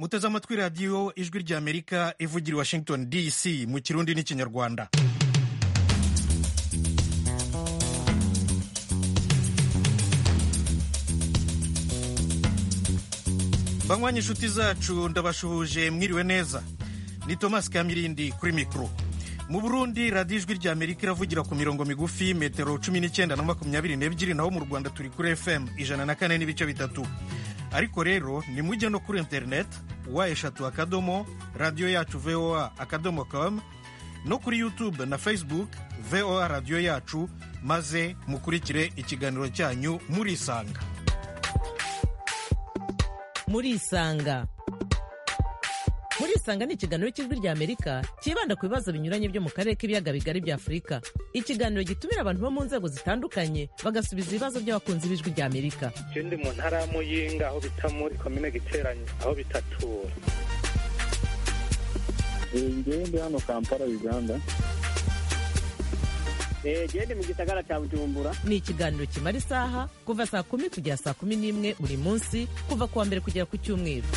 muteze amatwi radiyo ijwi ry'amerika ivugira i washington dc mu kirundi n'ikinyarwanda banywanyi inshuti zacu ndabashuhuje mwiriwe neza ni thomas kamirindi kuri mikoro mu burundi radiyo ijwi ry'amerika iravugira ku mirongo migufi metero cumi n'icyenda na makumyabiri n'ebyiri naho mu rwanda turi kuri fm ijana na kane n'ibice bitatu ariko rero ni mujye no kuri interineti wa eshatu akadomo radiyo yacu voa akadomo komu no kuri yutube na facebook voa radiyo yacu maze mukurikire ikiganiro cyanyu murisanga murisanga murisanga ni ikiganiro cy'ijwi rya amerika cyibanda ku bibazo binyuranye byo mu karere k'ibiyaga bigari bya afurika ikiganiro gitumira abantu bo mu nzego zitandukanye bagasubiza ibibazo by'abakunzi b'ijwi rya amerika icyo ndi mu ntara ya muyinga aho bita muri komine giteranye aho bita tura ngende hano kampala uganda gende mu gisagara cya bujumbura ni ikiganiro kimara isaha kuva saa kumi kugera saa kumi n'imwe buri munsi kuva ku wa mbere kugera ku cyumweru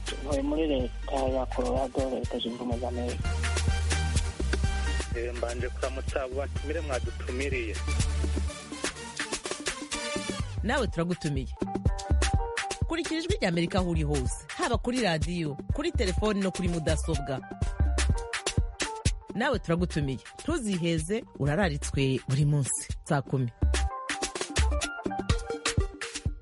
tuvuye muri leta ya colorado leta zunze ubumwe za amerika mbanje kuramutsa abo batumire mwadutumiriye nawe turagutumiye kurikira ijwi rya amerika aho uri hose haba kuri radiyo kuri telefoni no kuri mudasobwa nawe turagutumiye ntuziheze urararitswe buri munsi saa kumi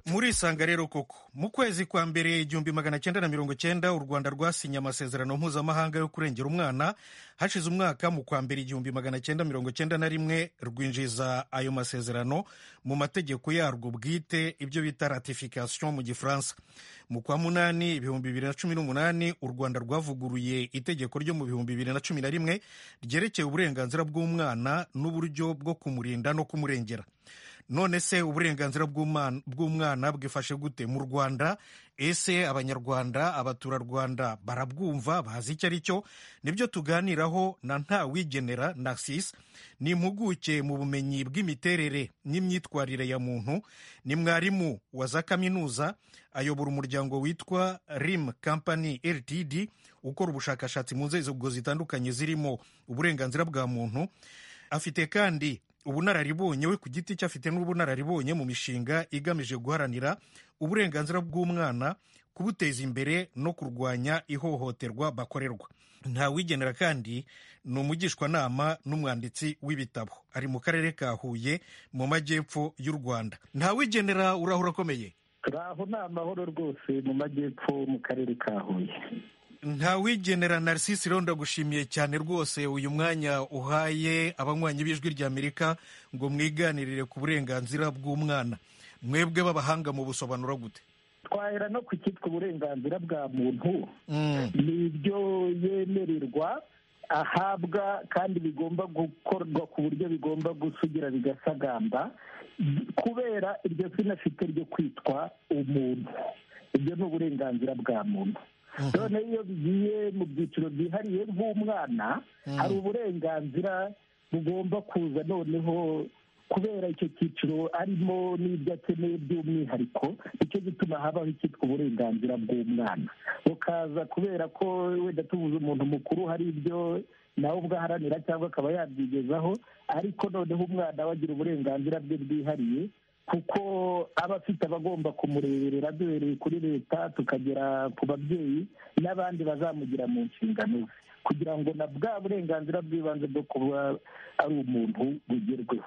murisanga rero koko mu kwezi kwa mbere igihumbi magana cyenda na mirongo cyenda u rwanda rwasinye amasezerano mpuzamahanga yo kurengera umwana hashize umwaka mu kwa mbere igihumbi magana cyenda mirongo cyenda na rimwe rwinjiza ayo masezerano mu mategeko yarwo bwite ibyo bita ratification mu gifaransa mu kwa munani ibihumbi bibiri na cumi n'umunani u rwanda rwavuguruye itegeko ryo mu bihumbi bibiri na cumi na rimwe ryerekeye uburenganzira bw'umwana n'uburyo bwo kumurinda no kumurengera none se uburenganzira bw'umwana bwifashe gute mu rwanda ese abanyarwanda abaturarwanda barabwumva bazi icyo ari cyo nibyo tuganiraho na ntawigenera narcisse ni impuguke mu bumenyi bw'imiterere n'imyitwarire ya muntu ni mwarimu wa za kaminuza ayobora umuryango witwa rim company ltd ukora ubushakashatsi mu nzego zitandukanye zirimo uburenganzira bwa muntu afite kandi ubunararibonye we ku giti cye afite n'ubunararibonye mu mishinga igamije guharanira uburenganzira bw'umwana kubuteza imbere no kurwanya ihohoterwa bakorerwa ntawigenera kandi ni umugishwanama n'umwanditsi w'ibitabo ari mu karere ka huye mu majyepfo y'u rwanda ntawigenera uraho urakomeye aho ni amahoro rwose mu majyepfo mu karere ka huye ntawigenera narcisse rero ndagushimiye cyane rwose uyu mwanya uhaye abanywanyi b'ijwi rya amerika ngo mwiganirire ku burenganzira bw'umwana mwebwe b'abahanga mu busobanura gute twahera no ku cyitwa uburenganzira bwa muntu ni ibyo yemererwa ahabwa kandi bigomba gukorwa ku buryo bigomba gusugira bigasagamba kubera iryo zina afite ryo kwitwa umuntu ibyo ni uburenganzira bwa muntu none iyo bigiye mu byiciro byihariye nk'umwana hari uburenganzira bugomba kuza noneho kubera icyo cyiciro arimo n'ibyo akeneye by'umwihariko nicyo gituma habaho icyitwa uburenganzira bw'umwana bukaza kubera ko wenda tubuze umuntu mukuru hari ibyo nawe ubwo aharanira cyangwa akaba yabyigezaho ariko noneho umwana we agira uburenganzira bwe bwihariye kuko aba afite abagomba kumureberera duhereye kuri leta tukagera ku babyeyi n'abandi bazamugira mu nshingano ze kugira ngo na bwa burenganzira bw'ibanze bwo kuba ari umuntu bugerweho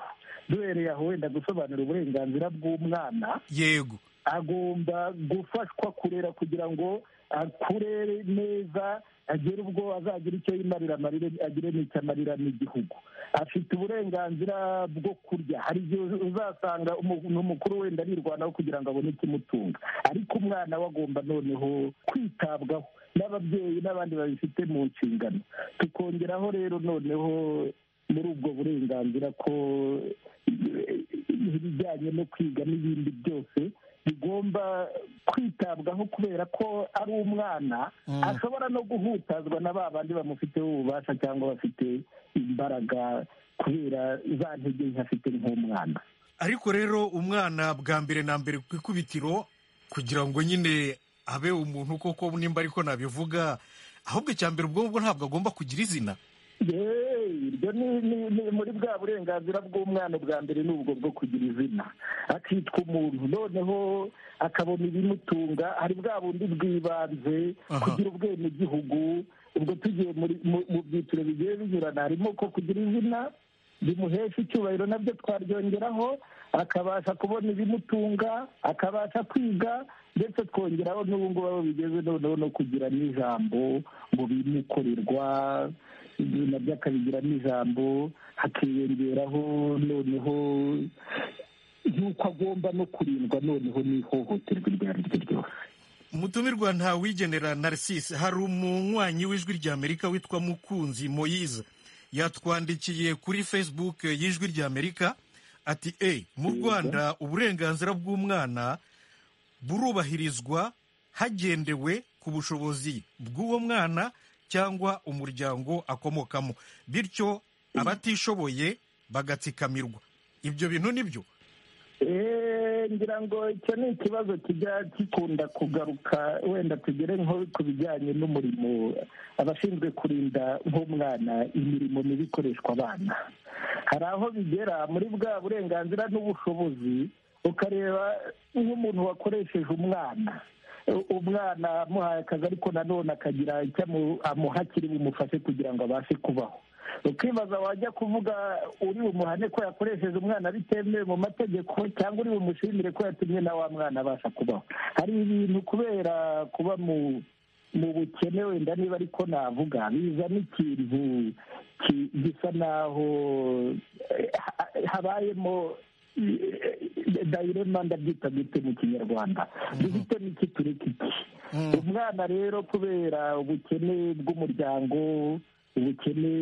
duhereye aho wenda gusobanura uburenganzira bw'umwana yego agomba gufashwa kurera kugira ngo akure neza agere ubwo azagira icyo yimarira amarire agire n'icyo amarira n'igihugu afite uburenganzira bwo kurya hari igihe uzasanga umuntu mukuru wenda arirwanaho kugira ngo abone ikimutunga ariko umwana we agomba noneho kwitabwaho n'ababyeyi n'abandi babifite mu nshingano tukongeraho rero noneho muri ubwo burenganzira ko ibijyanye no kwiga n'ibindi byose bigomba kwitabwaho kubera ko ari umwana ashobora no guhutazwa na ba bandi bamufiteho ububasha cyangwa bafite imbaraga kubera za ntege nke afite nk'umwana ariko rero umwana bwa mbere na mbere ku ikubitiro kugira ngo nyine abe umuntu koko nimba ariko nabivuga ahubwo icya mbere ubwo ngubwo ntabwo agomba kugira izina yeee ibyo ni- ni ni muri bwa burenganzira bw'umwana ubwa mbere ni ubwo bwo kugira izina akitwa umuntu noneho akabona ibimutunga hari bwa bundi bw'ibanze Aha. kugira ubwenegihugu ubwo tugiye muri- mu- mu byiciro bigiye binyurana harimo ko kugira izina bimuhesha icyubahiro nabyo twaryongeraho akabasha kubona ibimutunga akabasha kwiga ndetse twongeraho n'ubu ngubu aho bigeze noneho no kugira n'ijambo ngo bimukorerwa ibyo nabyo akabigiramo ijambo hakiyongeraho noneho y'uko agomba no kurindwa noneho n'ihohoterwa iryo ari ryo ryose umutumirwa ntawigenera narcisse hari umunywanyi w'ijwi ry'amerika witwa mukunzi moyize yatwandikiye kuri facebook y'ijwi ry'amerika ati e mu rwanda uburenganzira bw'umwana burubahirizwa hagendewe ku bushobozi bw'uwo mwana cyangwa umuryango akomokamo bityo abatishoboye bagatsikamirwa ibyo bintu ni byo Eh, ngira ngo icyo ni ikibazo kijya gikunda kugaruka wenda tugere nko ku bijyanye n'umurimo abashinzwe kurinda nk'umwana imirimo mibi ikoreshwa abana hari aho bigera muri bwa burenganzira n'ubushobozi ukareba nk'umuntu wakoresheje umwana U- umwana amuhaye akazi ariko nanone akagira icyo amu- amuha kiri bumufashe kugira ngo abashe kubaho ukibaza wajya kuvuga uri bumuhane ko yakoresheje umwana bitemewe mu mategeko cyangwa uri bumushimire ko yatumye na wa mwana abasha kubaho hari ibintu kubera kuba mu mu bukene wenda niba ariko navuga bizana ikintu ki- gisa naho eh, ha- habayemo eh, dayirema ndabyita gute mu kinyarwanda duhitemo iki tureka iki umwana rero kubera ubukene bw'umuryango ubukene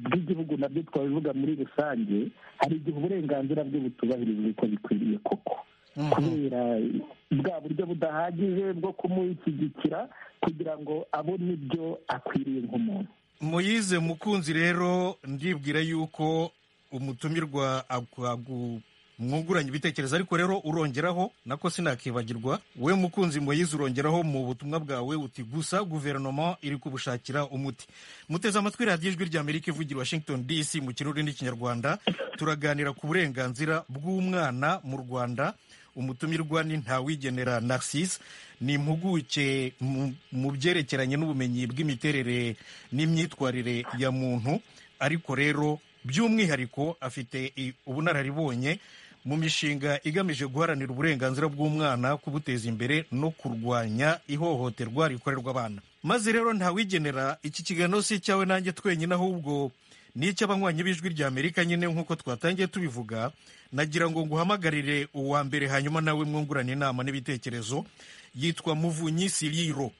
bw'igihugu nabyo twabivuga muri rusange hari igihe uburenganzira bwe butubahirizwa uko bikwiriye koko kubera bwa buryo budahagije bwo kumushyigikira kugira ngo abone ibyo akwiriye nk'umuntu muyize mukunzi rero ndibwira yuko umutumirwa agu- mwunguranye ibitekerezo ariko rero urongeraho nako sinakibagirwa we mukunzi muyize urongeraho mu butumwa bwawe uti gusa guverinoma iri kubushakira umuti muteze amatwi radiyo ijwi ry'amerika ivugira i washington dc mu kirurimi n'ikinyarwanda turaganira ku burenganzira bw'umwana mu rwanda umutumirwa ni ntawigenera narcisse ni impuguke mu- mu byerekeranye n'ubumenyi bw'imiterere n'imyitwarire ya muntu ariko rero by'umwihariko afite i- ubunararibonye mu mishinga igamije guharanira uburenganzira bw'umwana kubuteza imbere no kurwanya ihohoterwa rikorerwa abana maze rero ntawigenera iki kiganiro si icyawe nanjye twenyine ahubwo ni icy'abanywanyi b'ijwi ry'amerika nyine nk'uko twatangiye tubivuga nagira ngo nguhamagarire uwa mbere hanyuma nawe mwungurane inama n'ibitekerezo yitwa muvunyi siriro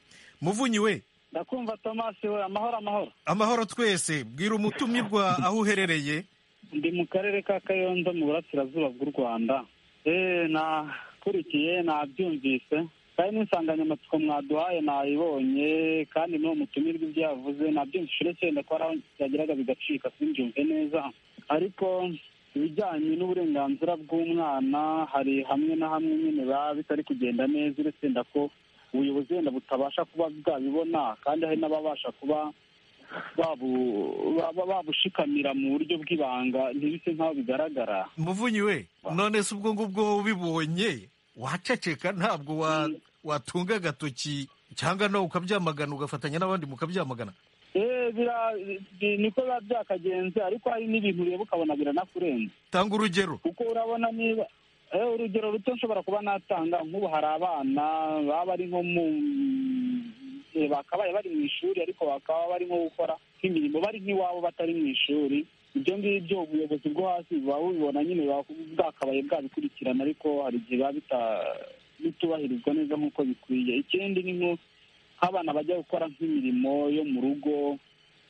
muvunyi we ndakumva tomasi we amahoro amahoro amahoro twese bwira umutumirwa aho uherereye ndi mu karere ka kayonza mu burasirazuba bw'u rwanda eee nakurikiye nabyumvise kandi n'insanganyamatsiko mwaduhaye nayibonye kandi n'uwo mutumirwa ibyo yavuze nabyumvise uretse wenda ko hari aho byageraga bigacika simbyumve neza ariko ibijyanye n'uburenganzira bw'umwana hari hamwe na hamwe nyine biba bitari kugenda neza uretse wenda ko ubuyobozi wenda butabasha kuba bwabibona kandi hari n'ababasha kuba babu- baba babushikamira mu buryo bw'ibanga ntibise nk'aho bigaragara muvunyi we none se ubwo ngubwo ubibonye waceceka ntabwo wa- watunga agatoki cyangwa nawe ukabyamagana ugafatanya n'abandi mukabyamagana Eh, bira- bi- niko biba byakagenze ariko hari n'ibintu ureba ukabona biranakurenze tanga urugero kuko urabona niba eh, urugero ruto nshobora kuba natanga nk'ubu hari abana baba bari nko mu eh, bakabaye bari mu ishuri ariko bakaba bari nko gukora nk'imirimo bari nk'iwabo batari mu ishuri ibyo ngibyo ubuyobozi bwo hasi buba bubibona nyine buba bwakabaye bwabikurikirana ariko hari igihe biba bita- bitubahirizwa neza nk'uko bikwiye ikindi ni nko nk'abana bajya gukora nk'imirimo yo mu rugo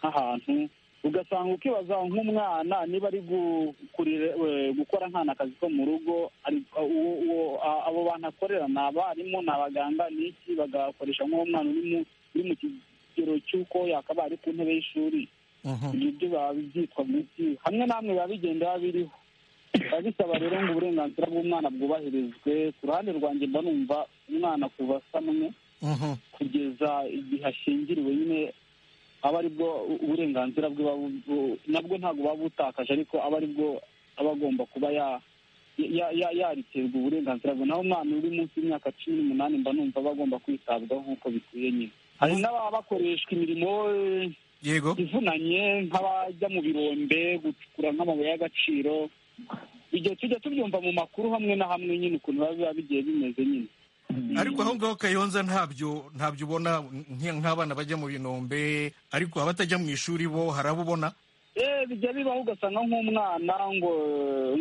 nk'ahantu ugasanga ukibaza nk'umwana niba ari gu- kurire- we- gukora nkana akazi ko mu rugo ari- uwo- uwo- a- abo bantu akorera ni abarimu ni abaganga ni iki bagakoresha nk'uwo mwana uri mu- uri mu kigero cy'uko yakabaye ari ku ntebe y'ishuri Mhm. ibyo biba byitwa mu iki hamwe na hamwe biba bigenda biba biriho biba bisaba rero ngo uburenganzira bw'umwana bwubahirizwe ku ruhande rwanjye mba numva umwana kuva samwe Mhm. kugeza igihe ashingiriwe nyine aba ari bwo uburenganzira bwe buba bu- nabwo ntabwo buba butakaje ariko aba ari bwo aba agomba kuba ya ya- ya- yariterwa uburenganzira bwe naho umwana uri munsi y'imyaka cumi n'umunani mba numva aba agomba kwitabwaho nk'uko bikwiye nyine hari n'ababa bakoreshwa imirimo eh, yego ivunanye nk'abajya mu birombe gucukura nk'amabuye y'agaciro ibyo tujya tubyumva mu makuru hamwe na hamwe nyine ukuntu biba biba bigiye bimeze nyine ariko aho ngaho kayonza ntabyo ntabyo ubona nk- nk'abana bajya mu binombe ariko abatajya mu ishuri bo hari abo ubona Eh, bijya bibaho ugasanga nk'umwana ngo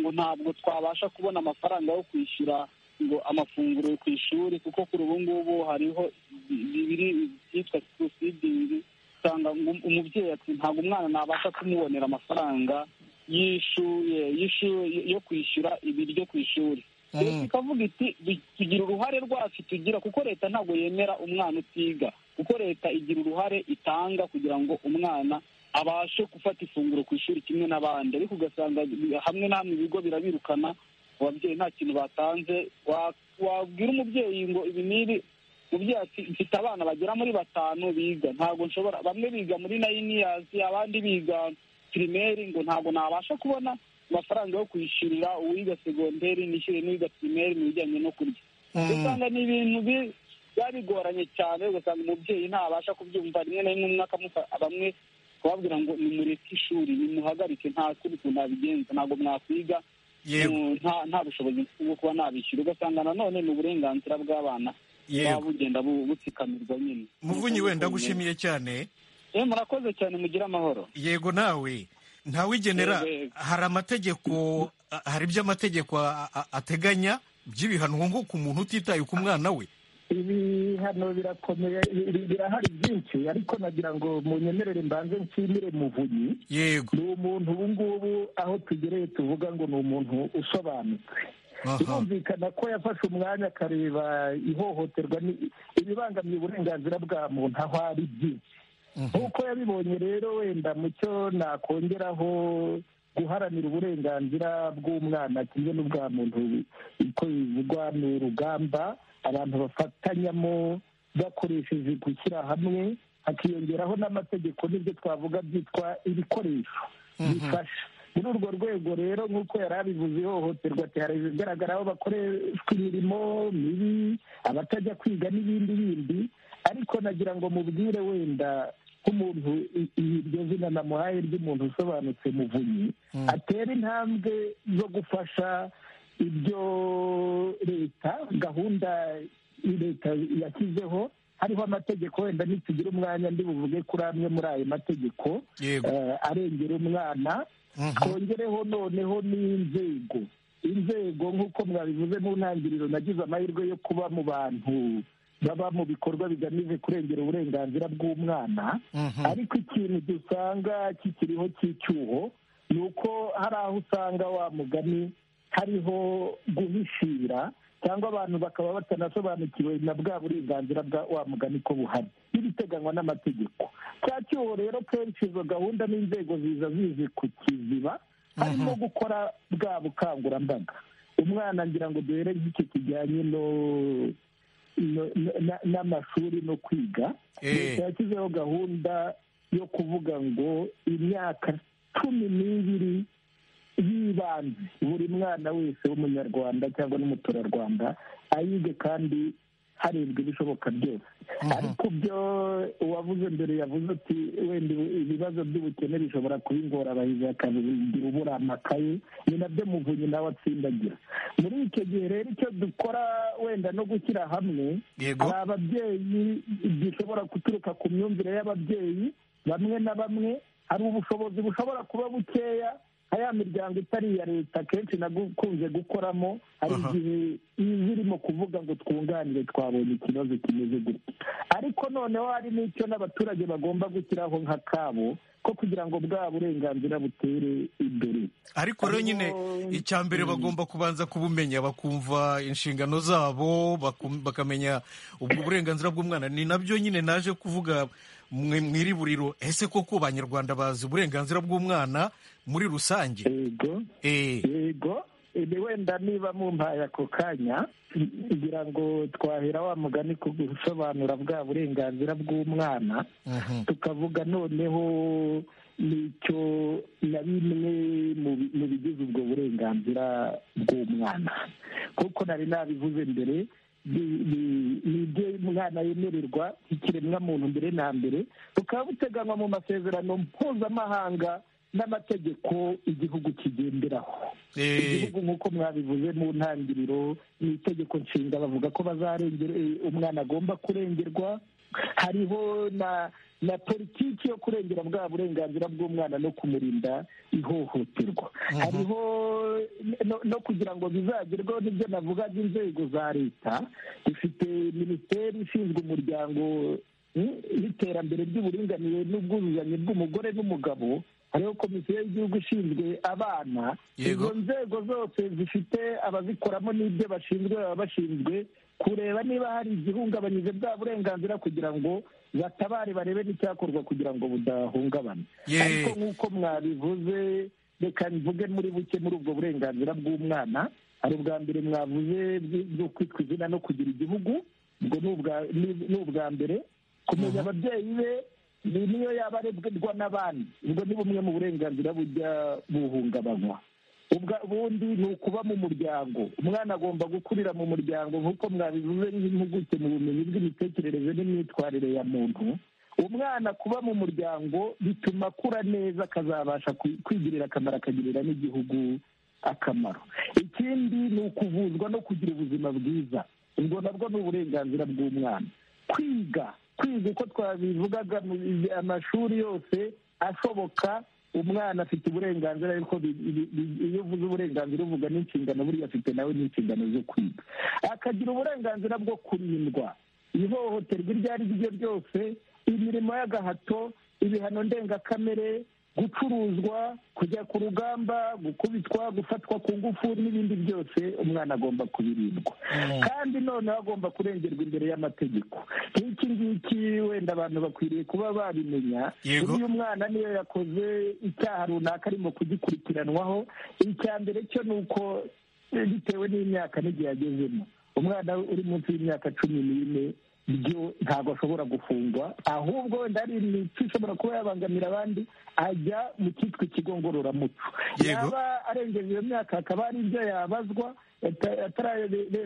ngo ntabwo twabasha kubona amafaranga yo kwishyura ngo amafunguro ku ishuri kuko kuri ubu ngubu hariho bibiri byitwa subsidiri usanga ngo umubyeyi ati ntabwo umwana nabasha kumubonera amafaranga y'ishuye y'ishu- yo kwishyura ibiryo ku ishuri Mhm. leta ikavuga iti "Bi- tugira uruhare rwacu tugira kuko leta ntabwo yemera umwana utiga kuko leta igira uruhare itanga kugira ngo umwana abashe gufata ifunguro ku ishuri kimwe n'abandi ariko ugasanga bi- hamwe na hamwe ibigo birabirukana ababyeyi nta kintu batanze Wa- wabwira umubyeyi ngo ibi n'ibi umubyeyi ati mfite abana bagera muri batanu biga ntabwo nshobora bamwe biga muri nayiniyazi abandi biga pirimeri ngo ntabwo nabasha kubona amafaranga yo kwishyurira uwiga segonderi nishyure n'uwiga pirimeri mu bijyanye no kurya Mm. ugasanga ni ibintu bi- biba bigoranye cyane ugasanga umubyeyi ntabasha kubyumva rimwe na rimwe umwe akamufa- bamwe kubabwira ngo nimureke ishuri nimuhagarike nta kundi kuntu nabigenza ntabwo mwakwiga yego mu- nta nta bushobozi mfite bwo kuba nabishyura ugasanga nanone ni uburenganzira bw'abana buba yego bugenda bu- butsikamirwa nyine muvunyi wenda gushimiye cyane Eh, murakoze cyane mugire amahoro yego nawe ntawigenera Yego, yego. hari amategeko a- hari ibyo amategeko a- a- ateganya by'ibihano nko ku muntu utitaye ku mwana we ibihano birakomeye bi- birahari byinshi ariko nagira ngo munyemerere mbanze nshimire muvunyi yego ni umuntu ubu ngubu aho tugereye tuvuga ngo ni umuntu usobanutse aha birumvikana ko yafashe umwanya akareba ihohoterwa ni- ibibangamiye uburenganzira bwa muntu aho ari byinshi nk'uko yabibonye rero wenda mu cyo nakongeraho guharanira uburenganzira bw'umwana kimwe n'ubwa muntu uko bivugwa ni urugamba abantu bafatanyamo bakoresheje gushyira hamwe hakiyongeraho n'amategeko n'ibyo twavuga byitwa ibikoresho bifasha muri urwo rwego rero nk'uko yari abivuze ihohoterwa ati hari ibigaragara aho bakoreshwa imirimo mibi abatajya kwiga n'ibindi bindi ariko nagira ngo mubwire wenda nk'umuntu i- iryo zina namuhaye ry'umuntu usobanutse muvunyi atera intambwe zo gufasha ibyo leta gahunda leta yashyizeho hariho amategeko wenda nitugira umwanya ndi buvuge kuri amwe muri ayo mategeko yego eh, arengera umwana Mhm. twongereho noneho n'inzego inzego nk'uko mwabivuze mu ntangiriro nagize amahirwe yo kuba mu bantu baba mu bikorwa bigamije kurengera uburenganzira bw'umwana Mhm. ariko ikintu dusanga kikiriho cy'icyuho ni uko hari aho usanga wa mugani hariho guhishira cyangwa abantu bakaba batanasobanukiwe na bwa burenganzira bwa wa mugani ko buhari n'ibiteganywa n'amategeko cya cyuho rero kenshi izo gahunda n'inzego ziza zizi ku kiziba harimo gukora bwa bukangurambaga umwana ngira ngo duhere nk'icyo kijyanye no- no- no- na- n'amashuri no kwiga Eh. leta yashyizeho gahunda yo kuvuga ngo imyaka cumi n'ibiri y'ibanze buri mwana wese w'umunyarwanda cyangwa n'umuturarwanda ayige kandi harebwa ibishoboka byose ariko byo uwavuze mbere yavuze ati wenda ibibazo by'ubukene bishobora kuba ingorabahizi akabigira ubura amakaye ni nabyo muvunyi nawe atsindagira muri icyo gihe rero icyo dukora wenda no gushyira hamwe yego hari ababyeyi gishobora guturuka ku myumvire y'ababyeyi bamwe na bamwe hari ubushobozi bushobora kuba bukeya nka ya miryango itari iya leta akenshi nakunze gukoramo hari Aha. igihe iba irimo kuvuga ngo twunganire twabonye ikibazo kimeze gutya ariko noneho hari n'icyo n'abaturage bagomba gushyiraho nka kabo ko kugira ngo bwa burenganzira butere imbere ariko rero nyine Harimo- icya mbere bagomba kubanza kubumenya bakumva inshingano zabo bakum- bakamenya ubwo burenganzira bw'umwana ni nabyo nyine naje kuvuga mwiri buriro ese koko abanyarwanda bazi uburenganzira bw'umwana muri rusange yego Eh, yego ibi wenda niba mumpaye ako kanya ngira ngo twahera wa mugani ku gusobanura bwa burenganzira bw'umwana mhm. tukavuga noneho n'icyo na bimwe mu bi- mu bigize ubwo burenganzira bw'umwana kuko nari nabivuze mbere ni- ni- ni ibyo umwana yemererwa ikiremwamuntu mbere na mbere bukaba buteganywa mu masezerano mpuzamahanga n'amategeko igihugu kigenderaho Eh, igihugu nk'uko mwabivuze mu ntangiriro ni itegeko nshinga bavuga ko bazarengera eh, umwana agomba kurengerwa hariho na na politiki yo kurengera bwa burenganzira bw'umwana no kumurinda ihohoterwa hariho no, no kugira ngo bizagerweho n'ibyo navugaga inzego za leta ifite minisiteri ishinzwe umuryango mm, n'iterambere ry'uburinganire n'ubwuzuzanye bw'umugore n'umugabo hariho komisiyo y'igihugu ishinzwe abana Yego. izo nzego zose zifite abazikoramo n'ibyo bashinzwe baba bashinzwe kureba niba hari igihungabanyije bwa burenganzira kugira ngo batabare barebe n'icyakorwa kugira ngo budahungabana Ye. ariko nk'uko mwabivuze reka mvuge muri buke muri ubwo burenganzira bw'umwana hari ubwa mbere mwavuze bw- bwo kwitwa izina no kugira igihugu ubwo ni ubwa- ni- ni ubwa mbere kumenya ababyeyi be ni niyo yaba arebwa n'abandi ubwo ni bumwe mu burenganzira bujya buhungabanywa ubwa ubundi ni ukuba mu muryango umwana agomba gukurira mu muryango nk'uko mwabivuze n'impuguke mu bumenyi bw'imitekerereze n'imyitwarire ya muntu umwana kuba mu muryango bituma akura neza akazabasha kwi- kwigirira akamaro akagirira n'igihugu akamaro ikindi ni ukuvuzwa no kugira ubuzima bwiza ubwo nabwo ni uburenganzira bw'umwana kwiga kwiga uko twabivugaga mu amashuri yose ashoboka umwana afite uburenganzira ariko bi- bi- bi- iyo uvuze uburenganzira uvuga n'inshingano buriya afite nawe n'inshingano zo kwiga akagira uburenganzira bwo kurindwa ihohoterwa iryo ari ryo ryose imirimo y'agahato ibihano ndengakamere gucuruzwa kujya ku rugamba gukubitwa gufatwa ku ngufu n'ibindi byose umwana agomba kubirindwa kandi noneho agomba kurengerwa imbere y'amategeko nk'iki ngiki wenda abantu bakwiriye kuba babimenya Yego. Iyo umwana niyo yakoze icyaha runaka arimo kugikurikiranwaho icya mbere cyo ni uko eh, bitewe n'imyaka n'igihe yagezemo umwana uri munsi y'imyaka cumi n'ine byo ntabwo ashobora gufungwa ahubwo wenda hari imico ishobora kuba yabangamira abandi ajya mu cyitwa ikigo ngororamuco Yego. yaba arengeje iyo myaka hakaba hari ibyo yabazwa ata- atararengeje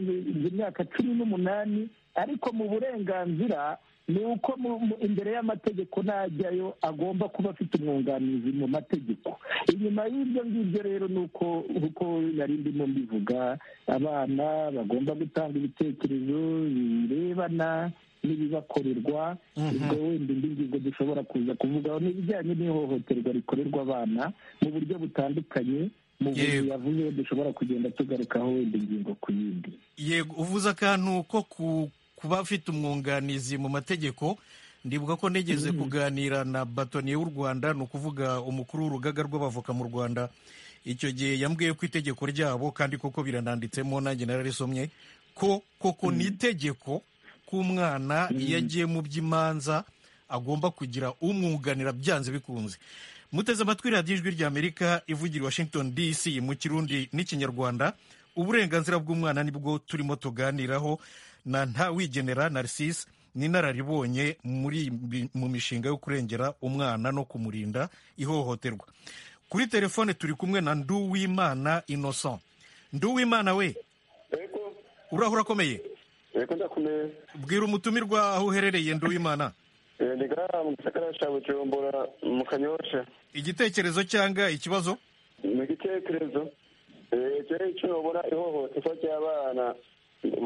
imyaka cumi n'umunani ariko mu burenganzira ni uko mu- mu- imbere y'amategeko najyayo agomba kuba afite umwunganizi mu mategeko inyuma y'ibyo ngibyo rero ni uko uko nari ndimo mbivuga abana bagomba gutanga ibitekerezo birebana n'ibibakorerwa ubwo wenda indi ngingo dushobora kuza kuvugaho ni ibijyanye n'ihohoterwa rikorerwa abana mu buryo butandukanye mu buryo Yewe. yavuze dushobora kugenda tugarukaho wenda ingingo ku yindi yego uvuze akantu ko ku- kuba afite umwunganizi mu mategeko ndibuka ko nigeze kuganira na batoniye w'u rwanda ni ukuvuga umukuru w'urugaga rw'abavoka mu rwanda icyo gihe yambwiye ko itegeko ryabo kandi koko birananditsemo nanjye nararisomye ko koko ni itegeko k'umwana iyo agiye mu by'imanza agomba kugira umwunganira byanze bikunze muteze amatwi radiyo ijwi ry'amerika ivugira i washington dc mu kirundi n'ikinyarwanda uburenganzira bw'umwana nibwo turimo tuganiraho na ntawigenera narcisse n'inararibonye muri mu mishinga yo kurengera umwana no kumurinda ihohoterwa kuri telefone turi kumwe na nduwimana innocent nduwimana we Ego, urahura akomeye ego ndakumeye. bwira umutumirwa aho uherereye nduwimana Eh, Ni gara mu gisagara ca Bujumbura mu Kanyosha. igitekerezo cyangwa ikibazo Ni igitekerezo. Eh, je ico nobona ihohoterwa ry'abana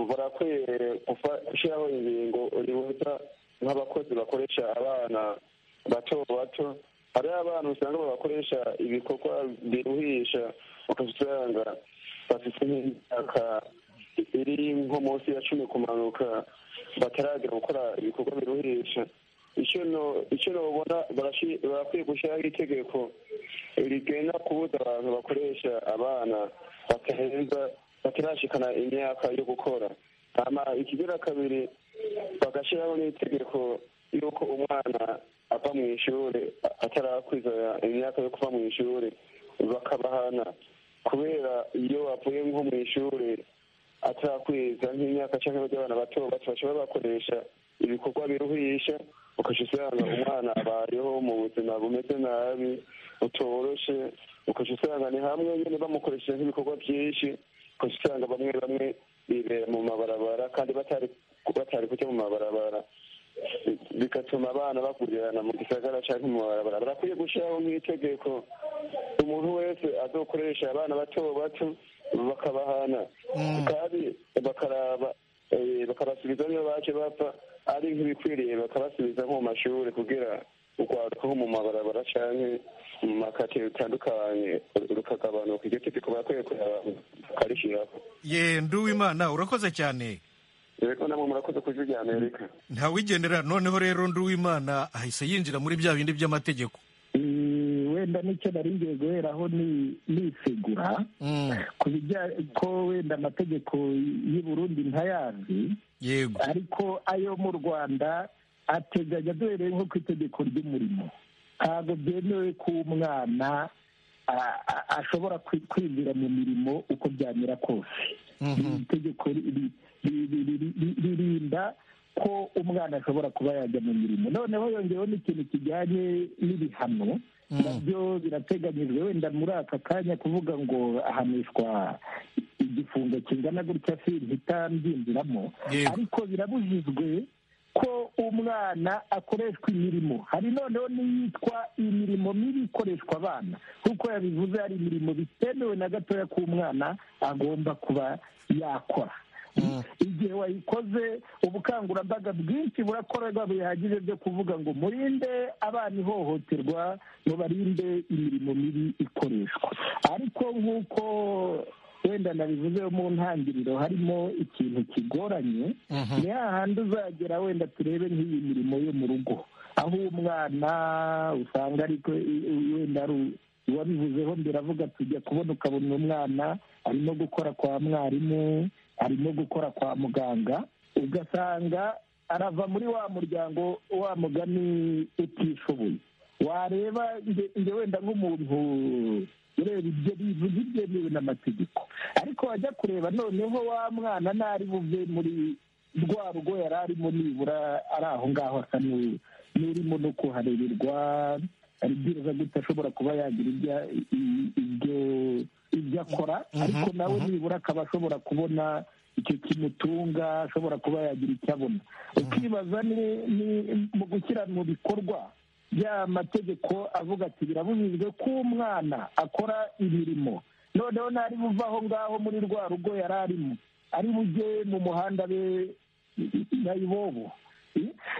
barakwiye gufa- gushiraho ingingo ribuza nk'abakozi bakoresha abana bato bato hariho abantu usanga bakoresha ibikorwa biruhisha ukasanga bafite nk'imyaka iri nko munsi ya cumi kumanuka bataragera gukora ibikorwa biruhisha icyo no- icyo nobona barashi- barakwiye gushyiraho itegeko rigenda kubuza abantu bakoresha abana batarenza batarashikana imyaka yo gukora hama ikigira kabiri bagashyiraho n'itegeko yuko umwana ava mu ishuri atarakwiza imyaka yo kuva mu ishuri bakabahana kubera iyo bavuye nko mu ishuri atarakwiza nk'imyaka cyangwa y'abana bato bato bashobora bakoresha ibikorwa biruhisha ukajya usanga umwana abayeho mu buzima bumeze nabi butoroshe ukajya usanga ni hamwe nyine bamukoresheje nk'ibikorwa byinshi ukajya usanga bamwe bamwe bibera mu mabarabara kandi batari batari kujya mu mabarabara bigatuma abana bakurirana mu gisagara cyangwa mu mabarabara barakwiye gushyiraho nk'itegeko umuntu wese azokoresha abana bato bato bakabahana kandi bakaraba bakabasubiza niyo baje bapfa ari nk'ibikwiriye bakabasubiza nko mu mashuri kugira urwaruka nko mu mabarabara cyangwa mu makatiro bitandukanye rukagabanuka iryo tegeko barakwiye bakarishyiraho yenda uwimana urakoze cyane rero namwe murakoze ku ijwi rya amerika ntawigendera noneho rero nduwimana ahise yinjira muri bya bindi by'amategeko wenda nicyo naringiye guheraho nisegura ku bijyanye ko wenda amategeko y'i Burundi ntayazi yego ariko ayo mu rwanda ateganya duhereye nko ku itegeko ry'umurimo ntabwo byemewe ko umwana ashobora kwinjira mu mirimo uko byamera kose iri tegeko ririnda ko umwana ashobora kuba yajya mu mirimo noneho yongeyeho n'ikintu kijyanye n'ibihano nabyo birateganyijwe wenda muri aka kanya kuvuga ngo ahanishwa igifungo kingana gutya si ntitabyinjiramo ariko birabujijwe ko umwana akoreshwa imirimo hari noneho n'iyitwa imirimo mibi ikoreshwa abana nk'uko yabivuze hari imirimo bitemewe na gatoya k'umwana agomba kuba yakora igihe wayikoze ubukangurambaga bwinshi burakorerwa bihagije byo kuvuga ngo murinde abana ihohoterwa mubarinde imirimo mibi ikoreshwa ariko nk'uko wenda nabivuze mu ntangiriro harimo ikintu kigoranye ni hahandi uzagera wenda turebe nk'iyi mirimo yo mu rugo aho umwana usanga ariko wenda ari uwabivuzeho mbere avuga tujya kubona ukabona umwana arimo gukora kwa mwarimu arimo gukora kwa muganga ugasanga arava muri wa muryango wa mugani utishoboye wareba njye wenda nk'umuntu ureba ibyo bivuze ibyemewe n'amategeko ariko wajya kureba noneho wa mwana ntari buve muri rwa rugo yari arimo nibura ari aho ngaho asa n'urimo no kuharererwa aribwiriza gute ashobora kuba yagira ibyo ibyo akora ariko nawe nibura akaba ashobora kubona icyo kimutunga ashobora kuba yagira icyo abona ukibaza ni mu gushyira mu bikorwa bya mategeko avuga ati birabujijwe ko umwana akora imirimo noneho ntari buve aho ngaho muri rwa rugo yari arimo ari bujye mu muhanda be nyayibobo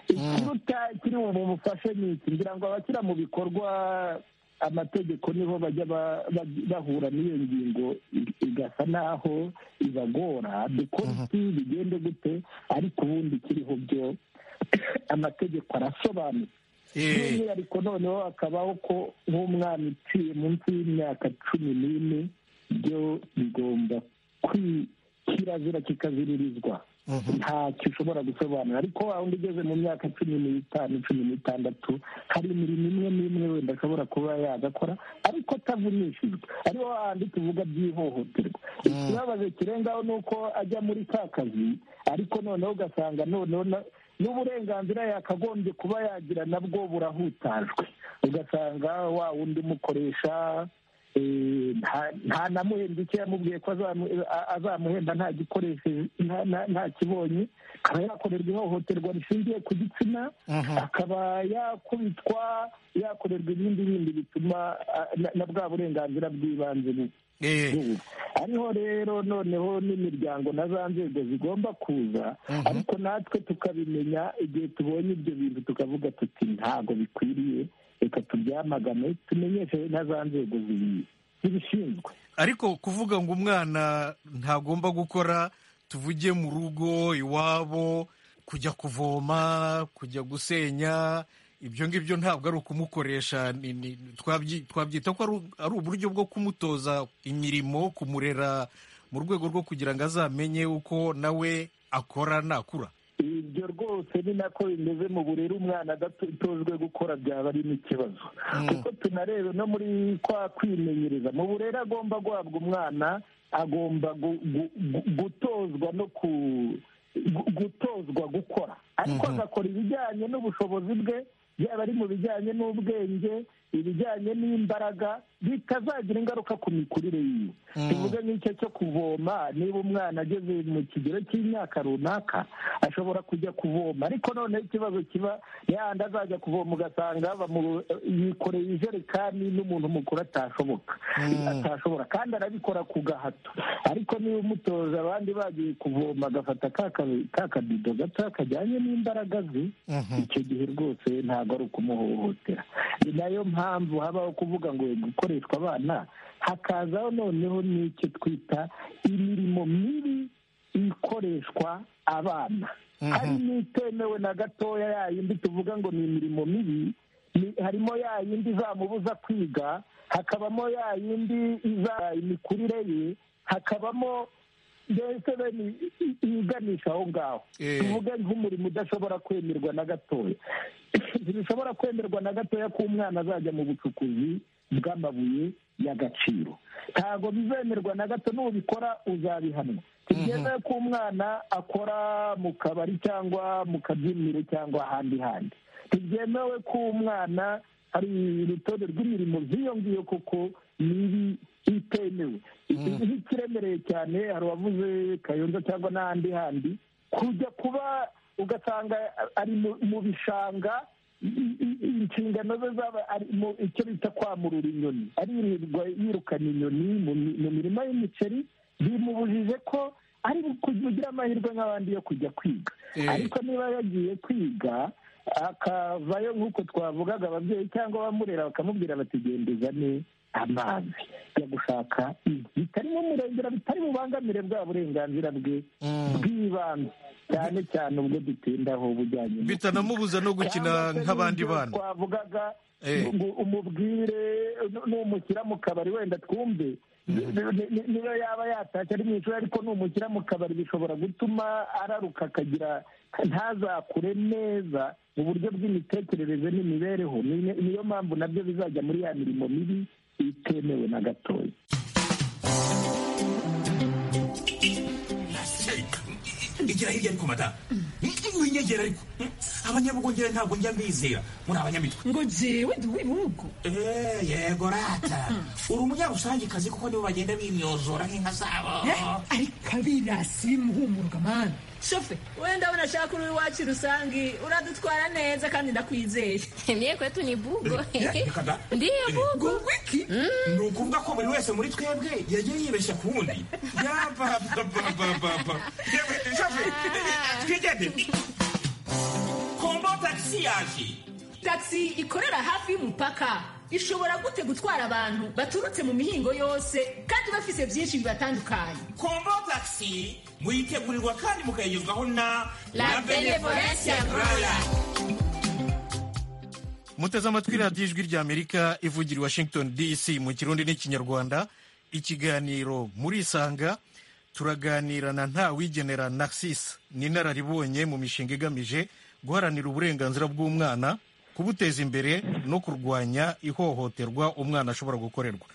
ikiruta kiri bumufashe ni iki ngira ngo abashyira mu bikorwa amategeko niho bajya bahura n'iyo ngingo igasa naho ibagora dukora iki bigende gute ariko ubundi kiriho byo amategeko arasobanutse by'umwihariko noneho hakabaho ko nk'umwana uciye munsi y'imyaka cumi n'ine byo bigomba kirazira kikaziririzwa ntacyo ushobora gusobanura ariko wundi ugeze mu myaka cumi n'itanu cumi n'itandatu hari imirimo imwe n'imwe wenda ashobora kuba yagakora ariko atavunishijwe ariho hahandi tuvuga by'ihohoterwa ikibabaje kirengaho ni uko ajya muri ka kazi ariko noneho ugasanga noneho n'uburenganzira yakagombye kuba yagira nabwo burahutajwe ugasanga wa wundi umukoresha nta namuhenda icyo yamubwiye ko azamuhenda nta gikoresheje nta kibonye akaba yakorerwa ihohoterwa rishingiye ku gitsina akaba yakubitwa yakorerwa ibindi bindi bituma na bwa burenganzira bw'ibanze ariho rero noneho n'imiryango na za nzego zigomba kuza ariko natwe tukabimenya igihe tubonye ibyo bintu tukavuga tuti ntabwo bikwiriye reka tubyamagane tumenyeshe na za nzego zibishinzwe ariko kuvuga ngo umwana ntagomba gukora tuvuge mu rugo iwabo kujya kuvoma kujya gusenya ibyo ngibyo ntabwo ari ukumukoresha twabyita ko ari uburyo bwo kumutoza imirimo kumurera mu rwego rwo kugira ngo azamenye uko nawe akora nakura ibyo rwose ni nako bimeze mu burere umwana adatojwe gukora byaba ari n'ikibazo kuko tunarebe no muri kwa kwimenyereza mu burere agomba guhabwa umwana agomba gu- gu- gu- gutozwa no ku gu- gutozwa gukora ariko agakora ibijyanye n'ubushobozi bwe yaba ari mu bijyanye n'ubwenge ibijyanye n'imbaraga bitazagira ingaruka ku mikurire yiwe tuvuge nk'icyo cyo kuvoma niba umwana ageze mu kigero cy'imyaka runaka ashobora kujya kuvoma ariko noneho ikibazo kiba yandi azajya kuvoma ugasanga bamu- yikoreye ijerekani n'umuntu mukuru atashoboka atashobora kandi arabikora ku gahato ariko niba umutoza abandi bagiye kuvoma agafata ka ka- ka kabido gato kajyanye n'imbaraga ze icyo gihe rwose ntabwo ari ukumuhohotera ni nayo mpamvu habaho kuvuga ngo gukoreshwa abana hakazaho noneho n'icyo twita imirimo mibi ikoreshwa abana hari n'itemewe na gatoya ya yindi tuvuga ngo ni imirimo mibi ni- harimo ya yindi izamubuza kwiga hakabamo ya yindi iza imikurire ye hakabamo mbese bene i- i- iyiganisha aho ngaho Eh. tuvuge nk'umurimo udashobora kwemerwa na gatoya ntibishobora kwemerwa na gatoya ko umwana azajya mu bucukuzi bw'amabuye y'agaciro ntabwo bizemerwa na gato nubikora uzabihanwa ntibyemewe ko umwana akora mu kabari cyangwa mu kabyiniro cyangwa ahandi handi ntibyemewe ko umwana hari urutonde rw'imirimo byiyongiye kuko nibi itemewe nk'ikiremereye cyane hari uwavuze kayonza cyangwa n'ahandi handi kujya kuba ugasanga ari mu- mu bishanga i- i- inshingano ze zaba ari mu icyo bita kwamurura inyoni aririrwa yirukana inyoni mu mi- mu mirima y'imiceri bimubujije ko ari kugira amahirwe nk'abandi yo kujya kwiga Eh. ariko niba yagiye kwiga akavayo nk'uko twavugaga ababyeyi cyangwa abamurera bakamubwira bati genda uzane amazi yo gushaka inkwi bitari mu murengera bitari bubangamire bwa burenganzira bwe bw'ibanze cyane cyane ubwo dutindaho bujyanye no bitanamubuza no gukina cyangwa se nk'abandi n'ibyo bana twavugaga Eh. ngo umubwire nu- numushyira mu kabari wenda twumve ni- ni- niyo yaba yatashye ari mu ishuri ariko numushyira mu kabari bishobora gutuma araruka akagira ntazakure neza mu buryo bw'imitekerereze n'imibereho Ni- niyo mpamvu nabyo bizajya muri ya mirimo mibi itemewe na gatoya igira hirya ariko madamu winyegera ariko abanyabugongera ntabwo njya mbizera muri abanyamitwe ngo jewe ndi uw'ibihugu Eh, yego rata uri umunyarusange kuko nibo bagenda bimyozora nk'inka zabo ariko abirasi bimuhumuruka mana shofe wenda unashaka uri iwacu rusangi uradutwara neza kandi ndakwizeye Mie kwetu ni bugo. Eh, kada. Ndiyo bugo. ubwo iki ni ukuvuga ko buri wese muri twebwe yagiye yibeshya ku wundi yabababababa yewe shafe twigende kombo tagisi yaje taxi ikorera hafi y'umupaka ishobora gute gutwara abantu baturutse mu mihingo yose kandi bafise byinshi bibatandukanye kombo tagisi muyitegurirwa kandi mukayigezwaho na La benevolencia royal. muteze amatwi radiyo ijwi rya amerika ivugira i washington dc mu kirundi n'ikinyarwanda ikiganiro muri isanga turaganira na ntawigenera narcisse ni inararibonye mu mishinga igamije guharanira uburenganzira bw'umwana kubuteza imbere no kurwanya ihohoterwa umwana ashobora gukorerwa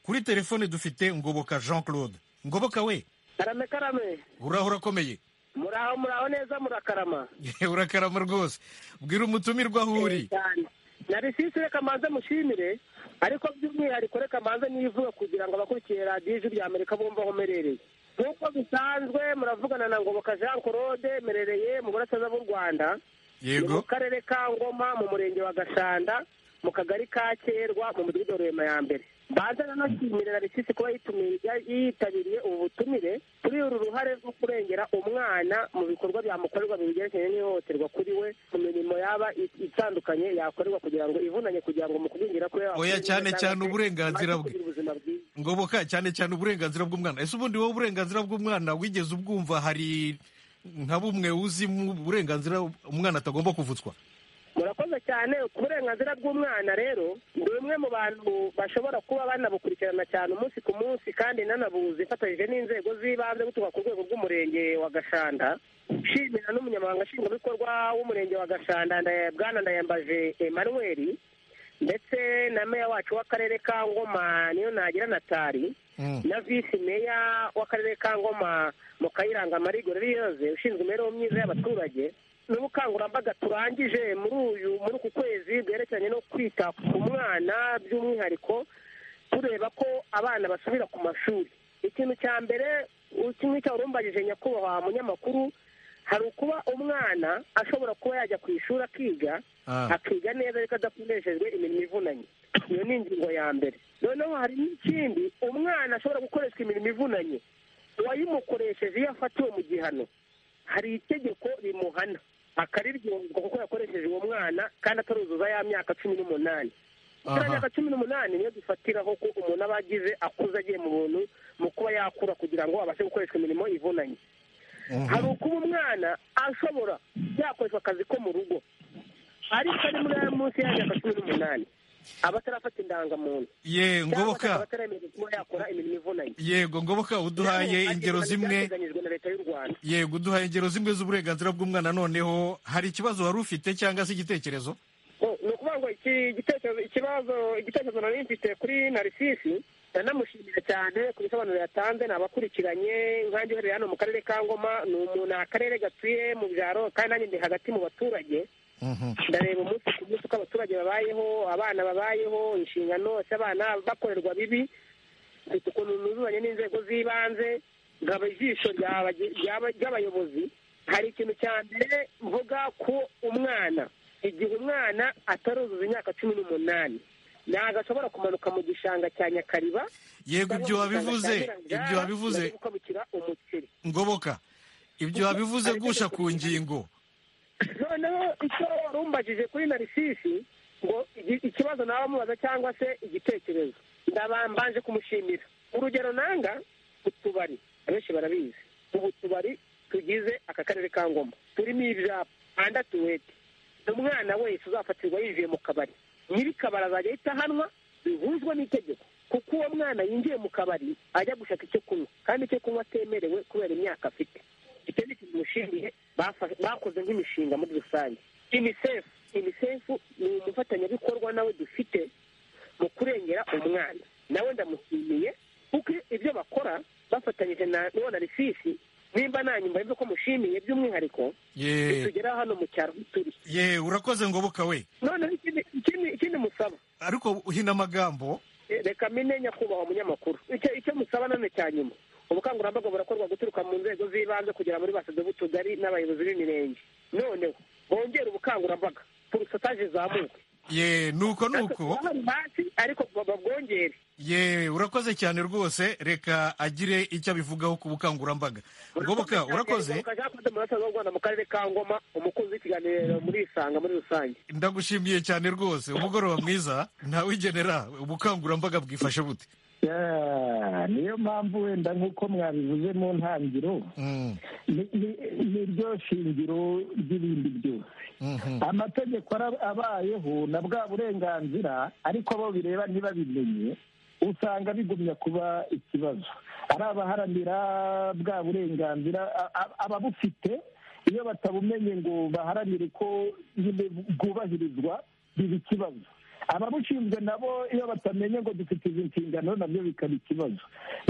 kuri telefone dufite ngoboka jean claude ngoboka we karame karame uraho urakomeye muraho muraho neza murakarama urakarama rwose bwira umutumirwa aho uri cyane na risisi reka mbanze mushimire ariko by'umwihariko reka mbanze nivuga kugira ngo abakurikiye radiyo ijwi rya amerika bumve aho umerereye nk'uko bisanzwe muravugana na ngoboka jean claude merereye mu burasirazuba bw'u rwanda ni mu yego karere ka ngoma mu murenge wa gashanda mu kagari ka kerwa mu mudugudu wa rurema ya mbere mbanza nanashyimirira risisi kuba yitumiye- ya- yitabiriye ubu butumire kuri uru ruhare rwo kurengera umwana mu bikorwa byamukorerwa bigerekeranye n'ihohoterwa kuri we mu mirimo yaba i- itandukanye yakorerwa kugira ngo ivunanye kugira ngo mu kugwingira kwe Oya, cyane cyane uburenganzira bwe. kugira ubuzima bwiza ngoboka cyane cyane uburenganzira bw'umwana ese ubundi wowe uburenganzira bw'umwana wigeze ubwumva hari nka bumwe uzi mu burenganzira umwana atagomba kuvutswa Murakoze murakoze cyane ku burenganzira bw'umwana rero ni bimwe mu bantu bashobora kuba banabukurikirana cyane umunsi ku munsi kandi nanabuze ifatanyije n'inzego z'ibanze gutuka ku rwego rw'umurenge wa gashanda nshimira n'umunyamabanga nshingwabikorwa w'umurenge wa gashanda Ndaya- bwana ndayambaje emmanuel ndetse na meya wacu w'akarere ka ngoma niyo nagira natali na visi meya w'akarere ka ngoma mu kayiranga marigore riyoze ushinzwe imibereho myiza y'abaturage n'ubukangurambaga turangije muri uyu muri uku kwezi bwerekeranye no kwita ku mwana by'umwihariko tureba ko abana basubira ku mashuri ikintu cya mbere kimwe cyawurumbagije nyakubahwa munyamakuru hari ukuba umwana ashobora kuba yajya ku ishuri akiga Ah. akiga neza ariko adakoreshejwe imirimo ivunanye iyo ni ingingo ya mbere noneho hari n'ikindi umwana ashobora gukoreshwa imirimo ivunanye uwayimukoresheje iyo afatiwe mu gihano hari itegeko rimuhana akariryozwa kuko yakoresheje uwo mwana kandi ataruzuza ya myaka cumi n'umunani Aha. kiriya myaka cumi n'umunani niyo dufatiraho ko umuntu aba agize akuze agiye mu buntu mu kuba yakura kugira ngo abashe gukoreshwa imirimo ivunanye hari ukuba umwana ashobora yakoreshwa akazi ko mu rugo ariko ari muri aya munsi y'imyaka cumi n'umunani aba atarafata indangamuntu Ye, ngoboka. Cyangwa se akaba ataremerewe kuba yakora imirimo ivunanye yego ngoboka uduhaye ingero zimwe byateganyijwe na leta y'u rwanda yego uduhaye ingero zimwe z'uburenganzira bw'umwana noneho hari ikibazo wari ufite cyangwa se igitekerezo ni ukuvuga ngo iki gitekerezo ikibazo igitekerezo nari mfite kuri narisisi ndanamushimira cyane ku bisobanuro yatanze ni abakurikiranye nkange uherereye hano mu karere ka ngoma ni umuntu ni akarere gatuye mu byaro kandi nanjye ndi hagati mu baturage ndareba umunsi ku munsi uko abaturage babayeho abana babayeho inshingano z'abana bakorerwa bibi mfite ukuntu nuzuzanye n'inzego z'ibanze nkaba ijisho ry'aba- ry'aba- ry'abayobozi hari ikintu cya mbere mvuga ku umwana igihe umwana ataruzuza imyaka cumi n'umunani ntabwo ashobora kumanuka mu gishanga cya nyakariba Yego, ibyo wabivuze, ibyo wabivuze. gukabukira umuceri ngoboka ibyo wabivuze gusha ku ngingo noneho icyo warumbajije kuri narisisi ngo igi- ikibazo nawe amubaza cyangwa se igitekerezo ndabambanje kumushimira urugero nanga utubari abenshi barabizi ubu tubari tugize aka karere ka ngoma turimo ibyapa anda tuwete umwana wese uzafatirwa yinjiye mu kabari nyiri kabari azajya ahita ahanwa bihuzwa n'itegeko kuko uwo mwana yinjiye mu kabari ajya gushaka icyo kunywa kandi icyo kunywa atemerewe kubera imyaka afite icyo ni ikintu mushimiye bafa- bakoze nk'imishinga muri rusange unicef unicef ni umufatanyabikorwa nawe dufite mu kurengera umwana nawe ndamushimiye kuko ibyo bakora bafatanyije na n'uwo na risisi nimba nanyu mbaye ko mushimiye by'umwihariko Ye. bitugeraho hano mu cyaro aho turi ye urakoze ngoboka we noneho ikindi ikindi- ikindi musaba ariko uhina amagambo Eh, reka mine nyakubahwa munyamakuru icyo icyo musaba none cya nyuma ubukangurambaga burakorwa guturuka mu nzego z'ibanze kugera muri basoze b'utugari n'abayobozi b'imirenge noneho bongere ubukangurambaga porusataje zamuke ye nuko nuko Ahari hasi ariko babwongere ye urakoze cyane rwose reka agire icyo abivugaho ku bukangurambaga ngoboka urakoze kajakoze mu burasirazuba bw'u rwanda mu karere ka ngoma umukunzi w'ikiganiro muri isanga muri rusange ndagushimiye cyane rwose umugoroba mwiza ntawigenera ubukangurambaga bwifashe bute Yeah, niyo mpamvu wenda nk'uko mwabivuze mu ntangiro ni- ni- ni ryo shingiro ry'ibindi byose amategeko ara- abayeho na bwa burenganzira ariko abo bireba ntibabimenye usanga bigumya kuba ikibazo ari abaharanira bwa burenganzira a- a- ababufite iyo batabumenye ngo baharanire ko nyine bwubahirizwa biba ikibazo ababushinzwe nabo iyo batamenye ngo dufite izi nshingano nabyo bikaba ikibazo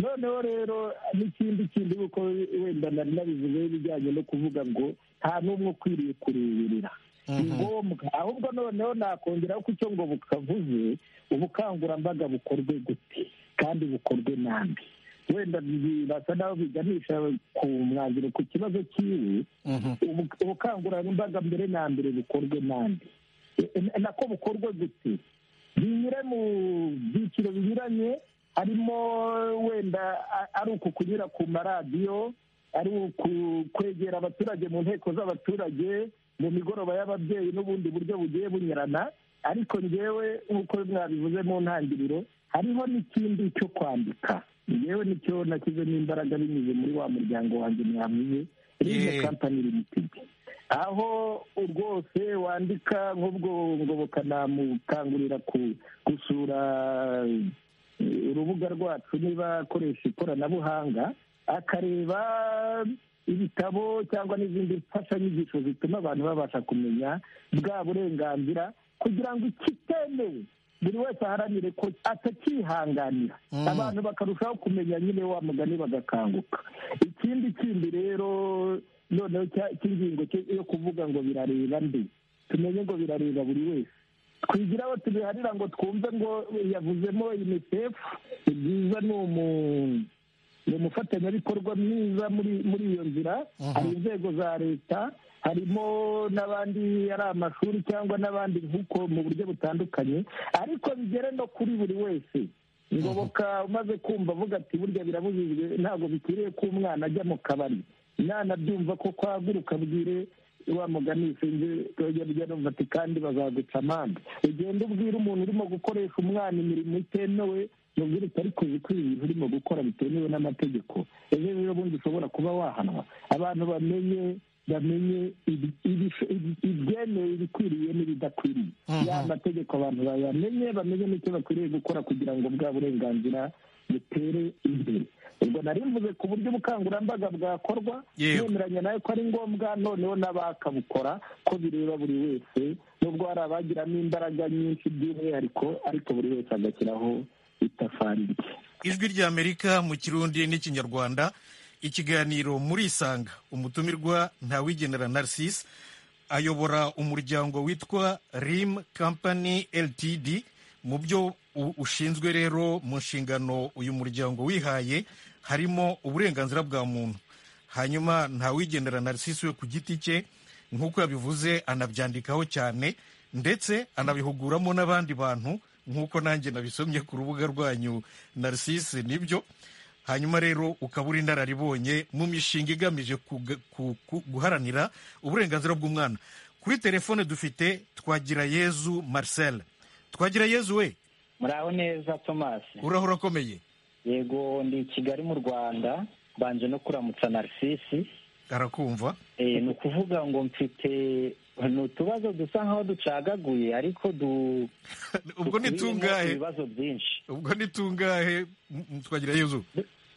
noneho rero n'ikindi kindi kuko wenda nari nabivuze bijyanye no kuvuga ngo nta n'umwe ukwiriye kureberera ni ngombwa ahubwo noneho nakongeraho ko icyo ngo bukavuze ubukangurambaga bukorwe gute kandi bukorwe nabi wenda birasa naho biganisha ku mwanzuro ku kibazo cyiwe ubu- ubukangurambaga mbere na mbere bukorwe nande E- nako bukorwe gute binyure mu byiciro binyuranye harimo wenda a- ari uku kunyura ku maradiyo ari uku kwegera abaturage mu nteko z'abaturage mu migoroba y'ababyeyi n'ubundi buryo bugiye bunyurana ariko ngewe nk'uko mwabivuze mu ntangiriro hariho n'ikindi cyo kwandika ngewe nicyo nashyizemo imbaraga binyuze muri wa muryango wanjye mwavuze Yeah. kampani limitedi aho rwose wandika nk'ubwo ngo bukanamukangurira ku- gusura eh, urubuga rwacu niba akoresha ikoranabuhanga akareba ibitabo cyangwa n'izindi mfashanyigisho zituma abantu babasha kumenya bwa burenganzira kugira ngo ikitemewe buri wese aharanire ko atakihanganira abantu bakarushaho kumenya nyine wa mugani bagakanguka ikindi kindi rero noneho cya- cy'ingingo cyo- yo kuvuga ngo birareba nde tumenye ngo birareba buri wese twigira aho tubiharira ngo twumve ngo yavuzemo unicef ni byiza ni umu- ni umufatanyabikorwa mwiza muri muri iyo nzira hari inzego za leta harimo n'abandi ari amashuri cyangwa n'abandi nk'uko mu buryo butandukanye ariko bigere no kuri buri wese ngoboka umaze kumva avuga ati burya birabujijwe ntabwo bikwiriye ko umwana ajya mu kabari umwana abyumva ko kwaguruka bwire wa mugani sinzi tojya rujya numva ati kandi bazaguca amande ugenda ubwira umuntu urimo gukoresha umwana imirimo itemewe mubwire uti ariko uzi ko ibi bintu urimo gukora bitemewe n'amategeko ejo rero bundi ushobora kuba wahanwa abantu bamenye bamenye ibi- ibi- ibi- ibyemewe ibikwiriye n'ibidakwiriye ya mategeko abantu bayamenye bamenye n'icyo bakwiriye gukora kugira ngo bwa burenganzira butere imbere ubwo nari mvuze ku buryo ubukangurambaga bwakorwa Yego. nemeranya nawe ko ari ngombwa noneho n'abakabukora ko bireba buri wese nubwo hari abagiramo imbaraga nyinshi by'umwihariko ariko buri wese agashyiraho itafari rye ijwi ry'amerika mu kirundi n'ikinyarwanda ikiganiro muri isanga umutumirwa ntawigenera narcisse ayobora umuryango witwa rim company ltd mu byo u- ushinzwe rero mu nshingano uyu muryango wihaye harimo uburenganzira bwa muntu hanyuma ntawigendera narcisse we ku giti cye nk'uko yabivuze anabyandikaho cyane ndetse anabihuguramo n'abandi bantu nk'uko nanjye nabisomye ku rubuga rwanyu narcisse nibyo hanyuma rero ukaba uri inararibonye mu mishinga igamije kuga- ku- ku- guharanira uburenganzira bw'umwana kuri telefone dufite twagira yezu marcel twagira yezu we muraho neza thomas uraho urakomeye yego ndi i kigali mu rwanda mbanje no kuramutsa narcisi arakumva Eh, ni ukuvuga ngo mfite ni utubazo dusa nkaho ducagaguye ariko du ubwo ni dukubiyemo tungahe ibibazo byinshi ubwo ni tungahe M- m- twagira yezu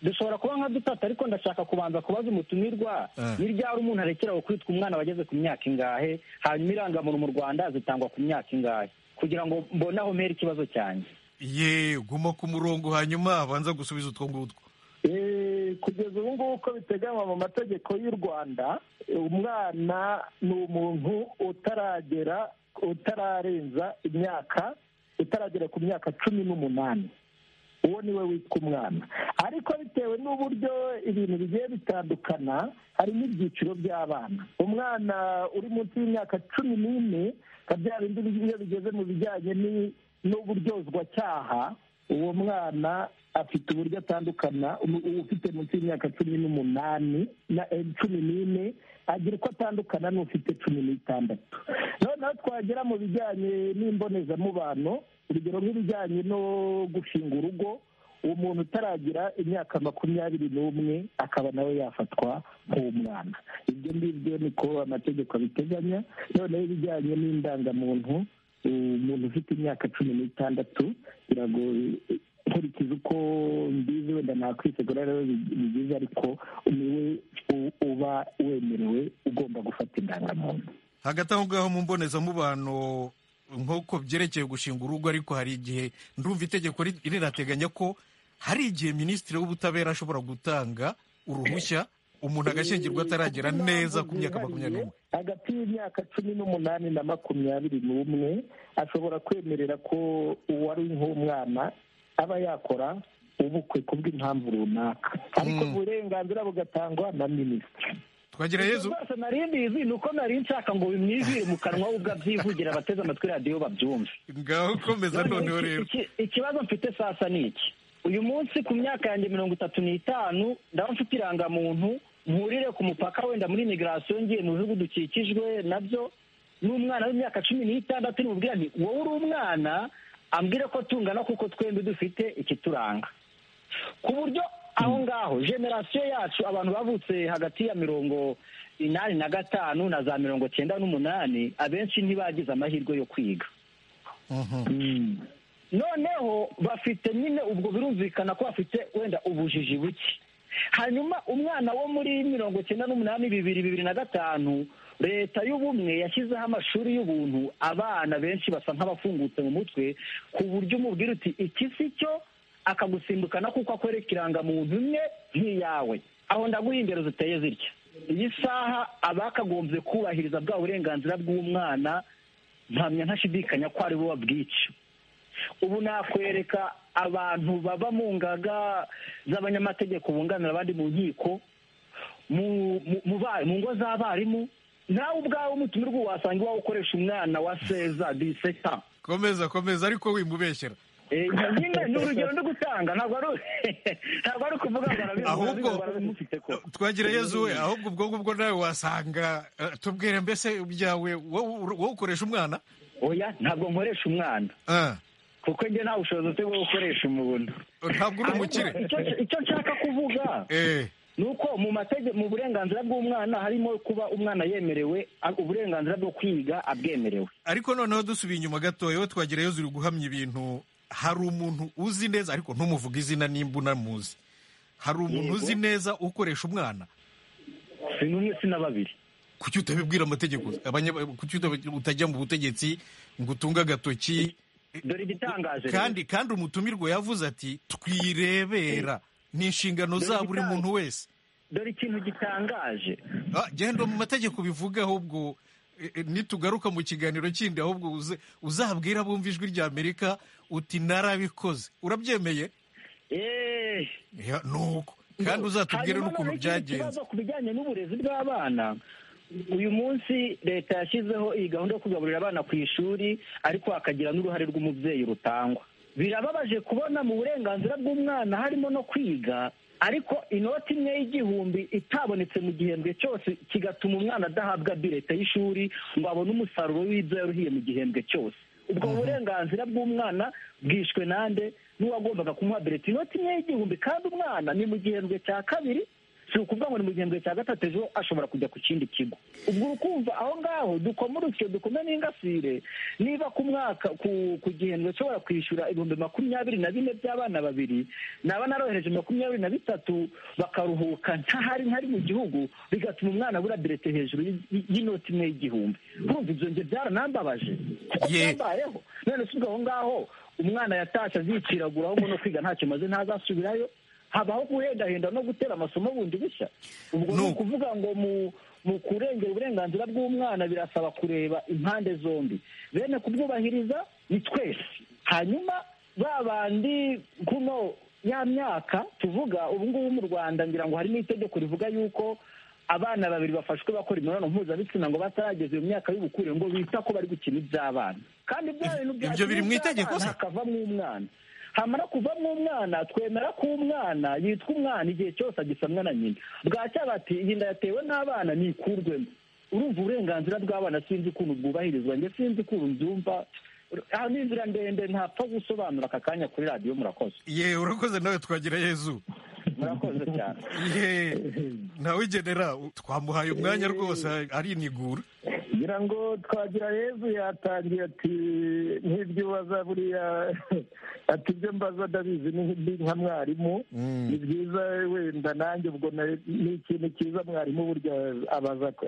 dushobora kuba nka dutatu ariko ndashaka kubanza kubaza umutumirwa Eh. ni ryari umuntu arekeraho kwitwa umwana wageze ku myaka ingahe hanyuma irangamuntu mu rwanda zitangwa ku myaka ingahe kugira ngo mbone aho mpera ikibazo cyanjye ye guma ku murongo hanyuma abanza gusubiza utwo ngutwo Eh, kugeza ubu ngubu uko biteganywa mu mategeko y'u rwanda eh, umwana ni umuntu utaragera utararenza imyaka utaragera ku myaka cumi n'umunani uwo ni we witwa umwana ariko bitewe n'uburyo ibintu bigiye bitandukana hari n'ibyiciro by'abana umwana uri munsi y'imyaka cumi n'ine nka bya bindi iyo bigeze mu bijyanye ni- n'uburyozwacyaha uwo mwana afite uburyo atandukana umu- ufite munsi y'imyaka cumi n'umunani na eh, cumi n'ine agira uko atandukana n'ufite cumi n'itandatu noneho twagera mu bijyanye n'imbonezamubano urugero nk'ibijyanye no gushinga urugo umuntu utaragira imyaka makumyabiri n'umwe akaba nawe yafatwa nk'umwana ibyo ngibyo niko amategeko abiteganya noneho ibijyanye n'indangamuntu umuntu ufite imyaka cumi n'itandatu biragoye nkurikiza uko mbizi wenda nakwisegura rero bi- bigize ariko niwe u- uba wemerewe ugomba gufata indangamuntu hagati aho ngaho mu mbonezamubano nk'uko byerekeye gushinga urugo ariko hari igihe ndumva itegeko ri- rirateganya ko hari igihe minisitiri w'ubutabera ashobora gutanga uruhushya umuntu agashingirwa ataragera neza ku myaka makumyabiri n'umwe hagati y'imyaka cumi n'umunani na makumyabiri n'umwe ashobora kwemerera ko uwari nk'umwana aba yakora ubukwe ku bw'impamvu runaka ariko uburenganzira bugatangwa na minisitiri twagira yezu rwose nari mbizi ni uko nari nshaka ngo bimwizire mu kanwa ahubwo abyivugira abateze amatwi radiyo babyumve ngaho komeza noneho rero Iki- ikibazo mfite sasa ni iki uyu munsi ku myaka yanjye mirongo itatu n'itanu ndaba mfite irangamuntu mpurire ku mupaka wenda muri migirasiyo ngiye mu bihugu dukikijwe nabyo n'umwana w'imyaka cumi n'itandatu uri bubwira nti wowe uri umwana ambwire ko tungana kuko twembi dufite ikituranga ku buryo aho ngaho generasiyo yacu abantu bavutse hagati ya mirongo inani na gatanu na za mirongo cyenda n'umunani abenshi ntibagize amahirwe yo kwiga noneho bafite nyine ubwo birumvikana ko bafite wenda ubujiji buke hanyuma umwana wo muri mirongo cyenda n'umunani bibiri bibiri na gatanu leta y'ubumwe yashyizeho amashuri y'ubuntu abana benshi basa nk'abafungutse mu mutwe ku buryo umubwira uti iki si cyo akagusimbukana kuko akwereka irangamuntu imwe nk'iyawe aho ndaguha indero ziteye zitya iyi saha abakagombye kubahiriza bwa burenganzira bw'umwana mpamya ntashidikanya ko ari bo babwica ubu nakwereka abantu baba mu ngaga z'abanyamategeko bunganira abandi mu nkiko mu ngo z'abarimu nawe ubwawe umutumirwa wasanga iwawe ukoresha umwana wa seza diseta komeza komeza ariko wimubeshyera nyine ni urugero ndi gutanga ntabwo ari ntabwo ari ukuvuga ngo arabizi Ahubwo- arabizi, barabifite ko twagira yezu we ahubwo ubwo ngubwo nawe wasanga eh, tubwire mbese ibyawe wowe wowe ukoresha umwana oya ntabwo nkoresha umwana kuko njye nta bushobozi bufite bwo gukoresha umuntu ntabwo uri umukire Ahubwo icyo- icyo nshaka kuvuga ni uko mu matege- mu burenganzira bw'umwana harimo kuba umwana yemerewe a- uburenganzira bwo kwiga abwemerewe ariko noneho dusubiye inyuma gatoya wowe twagira yezu uri guhamya ibintu hari umuntu uzi neza ariko ntumuvuge izina nimba unamuzi hari umuntu Yego. uzi neza ukoresha umwana si n'umwe si na babiri kuki utabibwira amategeko abanya- kuki utab- utajya mu butegetsi ngo utunge agatoki dore igitangaje rero. kandi kandi umutumirwa yavuze ati twirebera ni inshingano za buri muntu wese dore ikintu gitangaje Ah, genda mu mategeko bivuga ahubwo eh, eh, nitugaruka mu kiganiro kindi ahubwo uze- uzabwira bumva ijwi rya amerika uti narabikoze urabyemeye Ya, nuko kandi uzatubwire Hanyuma n'ukuntu noneho ikindi byagenze kibazo ku bijyanye n'uburezi bw'abana uyu munsi leta yashyizeho iyi gahunda yo kugaburira abana ku ishuri ariko hakagira n'uruhare rw'umubyeyi rutangwa birababaje kubona mu burenganzira bw'umwana harimo no kwiga ariko inoti imwe y'igihumbi itabonetse mu gihembwe cyose kigatuma umwana adahabwa birete y'ishuri ngo abone umusaruro w'ibyo yaruhiye mu gihembwe cyose ubwo burenganzira bw'umwana bwishwe nande n'uwagombaga kumuha birete inoti imwe y'igihumbi kandi umwana ni mu gihembwe cya kabiri si ukuvuga ngo ni mu gihembwe cya gatatu ejo ashobora kujya ku kindi kigo ubwo ukumva aho ngaho dukoma urusyo dukome n'ingasire niba ku mwaka ku, ku gihembwe ushobora kwishyura ibihumbi makumyabiri na bine by'abana babiri naba narohereje makumyabiri na bitatu bakaruhuka ntahari ntari mu gihugu bigatuma umwana abura birete hejuru y- y- y'inoti imwe y'igihumbi urumva ibyo nge byaranambabaje kuko byambayeho none si ubwo aho ngaho umwana yatashye aziciraguraho ngo no kwiga ntacyo maze ntazasubirayo habaho guhendahenda no gutera amasomo bundi bushya ubwo ni ukuvuga ngo mu mu kurengera uburenganzira bw'umwana birasaba kureba impande zombi bene kubwubahiriza ni twese hanyuma ba bandi kuno ya myaka tuvuga ubu ngubu mu rwanda ngira ngo harimo itegeko rivuga yuko abana babiri bafashwe bakora imibonano mpuzabitsina ngo batarageza iyo myaka y'ubukure ngo bita ko bari gukina iby'abana kandi ibya bintu bya Ibyo biri mu itegeko se? hakavamo umwana hamara kuvamo umwana twemera ko umwana yitwa umwana igihe cyose agisamwa na nyina bwacya bati iyi nda yatewe n'abana nikurwemo urumva uburenganzira bw'abana sinzi ukuntu bwubahirizwa njye sinzi ukuntu mbyumva aha ni inzira ndende ntapfa gusobanura aka kanya kuri radiyo murakoze ye urakoze nawe twagira yezu murakoze cyane ye ntawigenera twamuhaye umwanya rwose arinigura ngira ngo twagira yezu yatangiye ati nk'ibyo ubaza buriya ati ibyo mbaza ndabizi ni ndi nka mwarimu ni byiza wenda nanjye ubwo na- ni ikintu cyiza mwarimu burya abaza ko-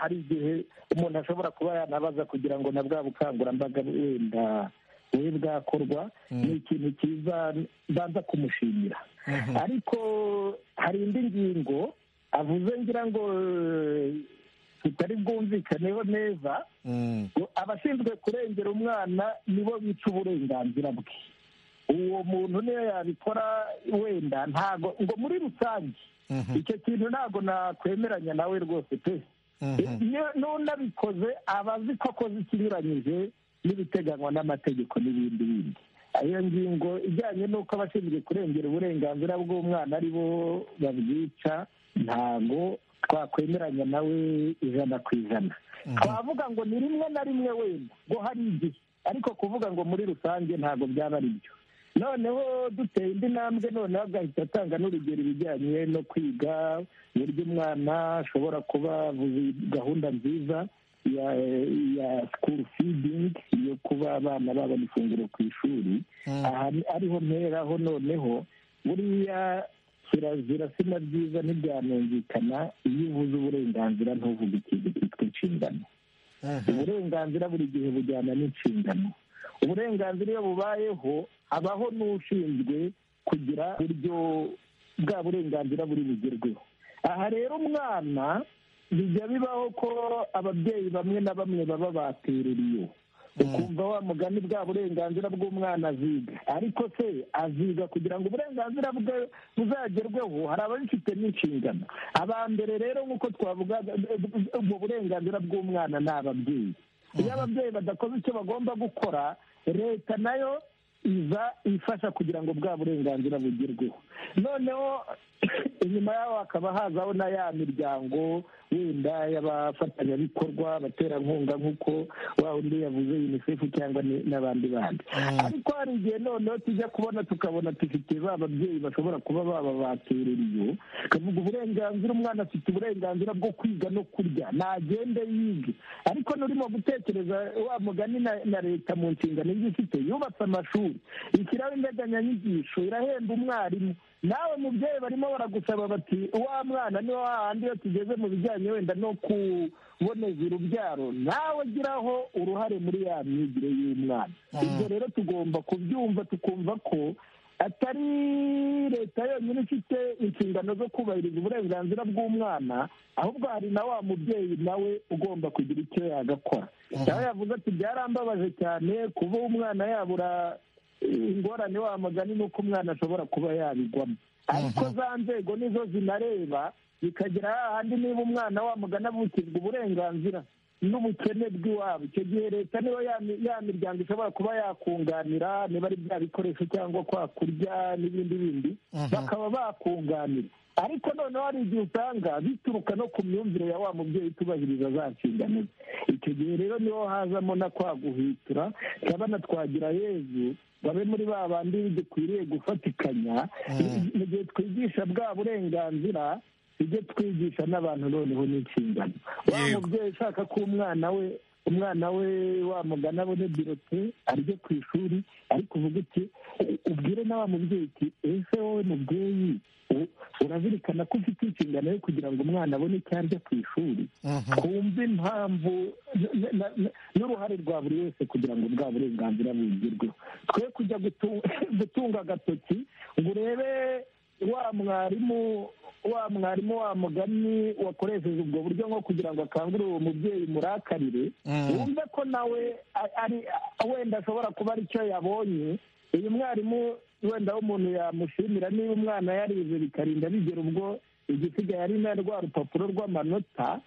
hari igihe umuntu ashobora kuba yanabaza kugira ngo na bwa bukangurambaga wenda bube bwakorwa ni ikintu cyiza mbanza kumushimira ariko hari indi ngingo avuze ngira ngo eh, tutari bwumvikaneho neza ngo abashinzwe kurengera umwana nibo bica uburenganzira bwe uwo muntu niyo yabikora wenda ntago ngo muri rusange icyo kintu ntago nakwemeranya nawe rwose pe Iyo n'unabikoze aba azi ko akoze ikinyuranyije n'ibiteganywa n'amategeko n'ibindi bindi iyo ngingo ijyanye n'uko abashinzwe kurengera uburenganzira bw'umwana ari bo babwica ntago twakwemeranya nawe ijana ku ijana twavuga ngo ni rimwe na rimwe wenda ngo hari igihe ariko kuvuga ngo muri rusange ntago byaba ari byo noneho duteye indi ntambwe noneho agahita atanga n'urugero ibijyanye no kwiga uburyo umwana ashobora kuba avuze gahunda nziza ya ya school feeding yo kuba abana babona ifunguro ku ishuri aha ni- ariho mperaho noneho buriya kirazira sina byiza ntibyanumvikana iyo uvuze uburenganzira ntuvuge ikintu cyitwa inshingano uburenganzira buri gihe bujyana n'inshingano uburenganzira iyo bubayeho habaho n'ushinzwe kugira uburyo bwa burenganzira buri bugerweho aha rero umwana bijya bibaho ko ababyeyi bamwe na bamwe baba batereriye ukumva wa mugani bwa burenganzira bw'umwana aziga ariko se aziga kugira ngo uburenganzira bwe buzagerweho hari ababifite n'inshingano abambere rero nk'uko twavuga ubwo burenganzira bw'umwana ni ababyeyi iyo ababyeyi badakoze icyo bagomba gukora leta nayo iza ifasha kugira ngo bwa burenganzira bugerweho noneho inyuma yaho hakaba hazaho na ya miryango wenda y'abafatanyabikorwa abaterankunga nk'uko wa undi yavuze unicef cyangwa ni- n'abandi bandi ariko hari igihe noneho tujya kubona tukabona dufite ba babyeyi bashobora kuba baba batereriye kavuga uburenganzira umwana afite uburenganzira bwo kwiga no kurya nagende yige ariko n'urimo gutekereza wa mugani na- na leta mu nshingano iba ifite yubatse amashuri ishyiraho integanyanyigisho irahemba umwarimu nawe mubyeyi barimo baragusaba bati wa mwana ni wa handi iyo tugeze mu bijyanye wenda no kuboneza urubyaro nawe ugiraho uruhare muri ya myigire y'umwana ibyo rero tugomba kubyumva tukumva ko atari leta yonyine ifite inshingano zo kubahiriza uburenganzira bw'umwana ahubwo hari na wa mubyeyi nawe ugomba kugira icyo yagakora nawe yavuze ati byarambabaje cyane kuba umwana yabura ingorane wa mugani ni uko umwana ashobora kuba yabigwamo ariko za nzego nizo zinareba bikagera hahandi niba umwana wa mugani avukijwe uburenganzira n'ubukene bw'iwabo icyo gihe leta niyo ya mi- ya miryango ishobora kuba yakunganira niba ari bya bikoresho cyangwa kwa kurya n'ibindi bindi bakaba bakunganira ariko noneho hari igihe usanga bituruka no ku myumvire ya wa mubyeyi utubahiriza za nshingano ze icyo gihe rero niho hazamo na kwa guhitura turabona twagira yezu babe muri ba bandi dukwiriye gufatikanya mu gihe twigisha bwa burenganzira tujye twigisha n'abantu noneho n'inshingano wa mubyeyi ushaka ko umwana we umwana we wamugana abone birote arye ku ishuri ariko uvuga uti ubwire na wa mubyeyi uti ese wowe mubyeyi u- urazirikana ko ufite inshingano yo kugira ngo umwana abone icyo arya ku ishuri twumve impamvu n- n- n- n'uruhare rwa buri wese kugira ngo bwa burenganzira bugerweho twe kujya gutu- gutunga agatoki ngo urebe wa mwarimu wa mwarimu wa mugani wakoresheje ubwo buryo nko kugira ngo akangurire uwo mubyeyi murakarire wumve ko nawe a- ari a- wenda ashobora kuba ari cyo yabonye uyu mwarimu wenda aho umuntu yamushimira niba umwana yarize bikarinda bigera ubwo igisigaye ari na rwa rupapuro rw'amanota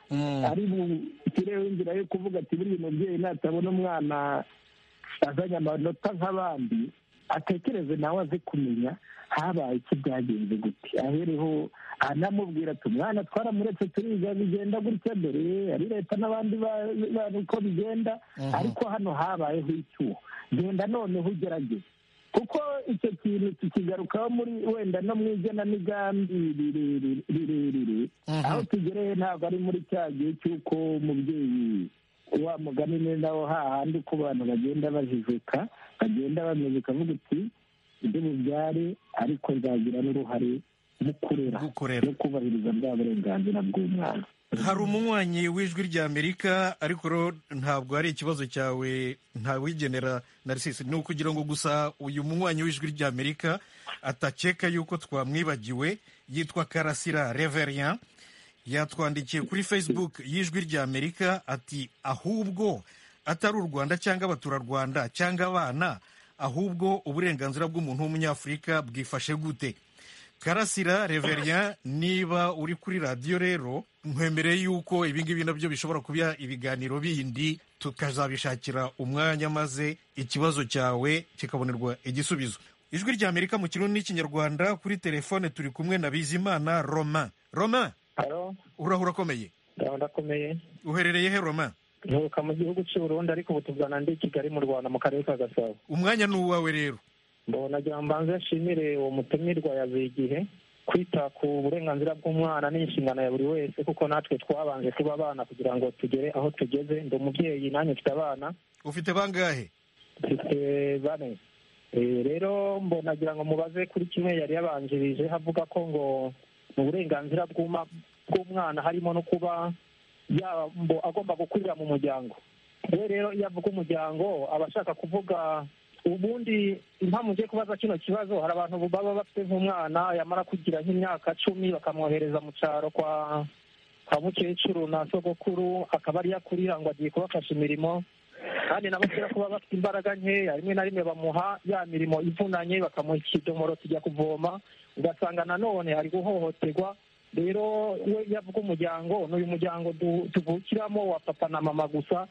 ari bukireho inzira yo kuvuga ati buriya mubyeyi natabona umwana azanye amanota nk'abandi atekereze nawe aze kumenya habaye iki byagenze gute ahereho anamubwira ati umwana twaramuretse turiga bigenda gutya dore ari leta n'abandi ba- bantu uko bigenda ariko hano habayeho icyuho genda noneho ugerageze kuko icyo kintu tukigarukaho muri wenda no mu igenamigambi rirerire- rirerire aho tugereye ntabwo ari muri cya gihe cy'uko umubyeyi wa mugani ni nawo hahandi ko abantu bagenda bajijuka bagenda bamenya ukavuga uti ibyo mubyare ariko nzagira n'uruhare mu kurera no kubahiriza bwa burenganzira bw'umwana hari umunywanyi w'ijwi ry'amerika ariko rero ntabwo ari ikibazo cyawe ntawigenera narisisi ni ukugira ngo gusa uyu munywanyi w'ijwi ry'amerika atakeka yuko twamwibagiwe yitwa karasira reverian yatwandikiye kuri facebook y'ijwi ry'amerika ati ahubwo atari u rwanda cyangwa abaturarwanda cyangwa abana ahubwo uburenganzira bw'umuntu w'umunyafurika bwifashe gute karasira reverian niba uri kuri radiyo rero nkwemereye yuko ibingibi nabyo bishobora kuba ibiganiro bindi tukazabishakira umwanya maze ikibazo cyawe kikabonerwa igisubizo ijwi rya amerika mu kirundi n'ikinyarwanda kuri telefone turi kumwe na bizimana roma roma uraho urakomeye ndakomeye uherereye he roma nturuka mu gihugu cy'u Burundi ariko ubu tuvana ndi i Kigali mu Rwanda mu karere ka Gasabo umwanya ni uwawe rero nagira mbanze nshimire uwo mutumirwa ya buri gihe kwita ku burenganzira bw'umwana ni inshingano ya buri wese kuko natwe twabanje kuba abana kugira ngo tugere aho tugeze ndi umubyeyi nanjye mfite abana ufite bangahe mfite bane Eh, rero mbonagira ngo mubaze kuri kimwe yari yabanjirije havuga ko ngo mu burenganzira bw'uma- bw'umwana harimo no kuba yabo agomba gukurira mu muryango we rero iyo avuga umuryango aba ashaka kuvuga ubundi impamvu ngiye kubaza kino kibazo hari abantu baba bafite nk'umwana yamara kugira nk'imyaka cumi bakamwohereza mu cyaro kwa kwa mukecuru na sogokuru akaba ariyo akurira ngo agiye kubafasha imirimo kandi nabo kubera kuba bafite imbaraga nkeya rimwe na rimwe bamuha ya mirimo ivunanye bakamuha ikidomoro tujya kuvoma ugasanga nanone ari guhohoterwa rero we iyo avuga umuryango ni uyu muryango du- tuvukiramo wa papa na mama gusa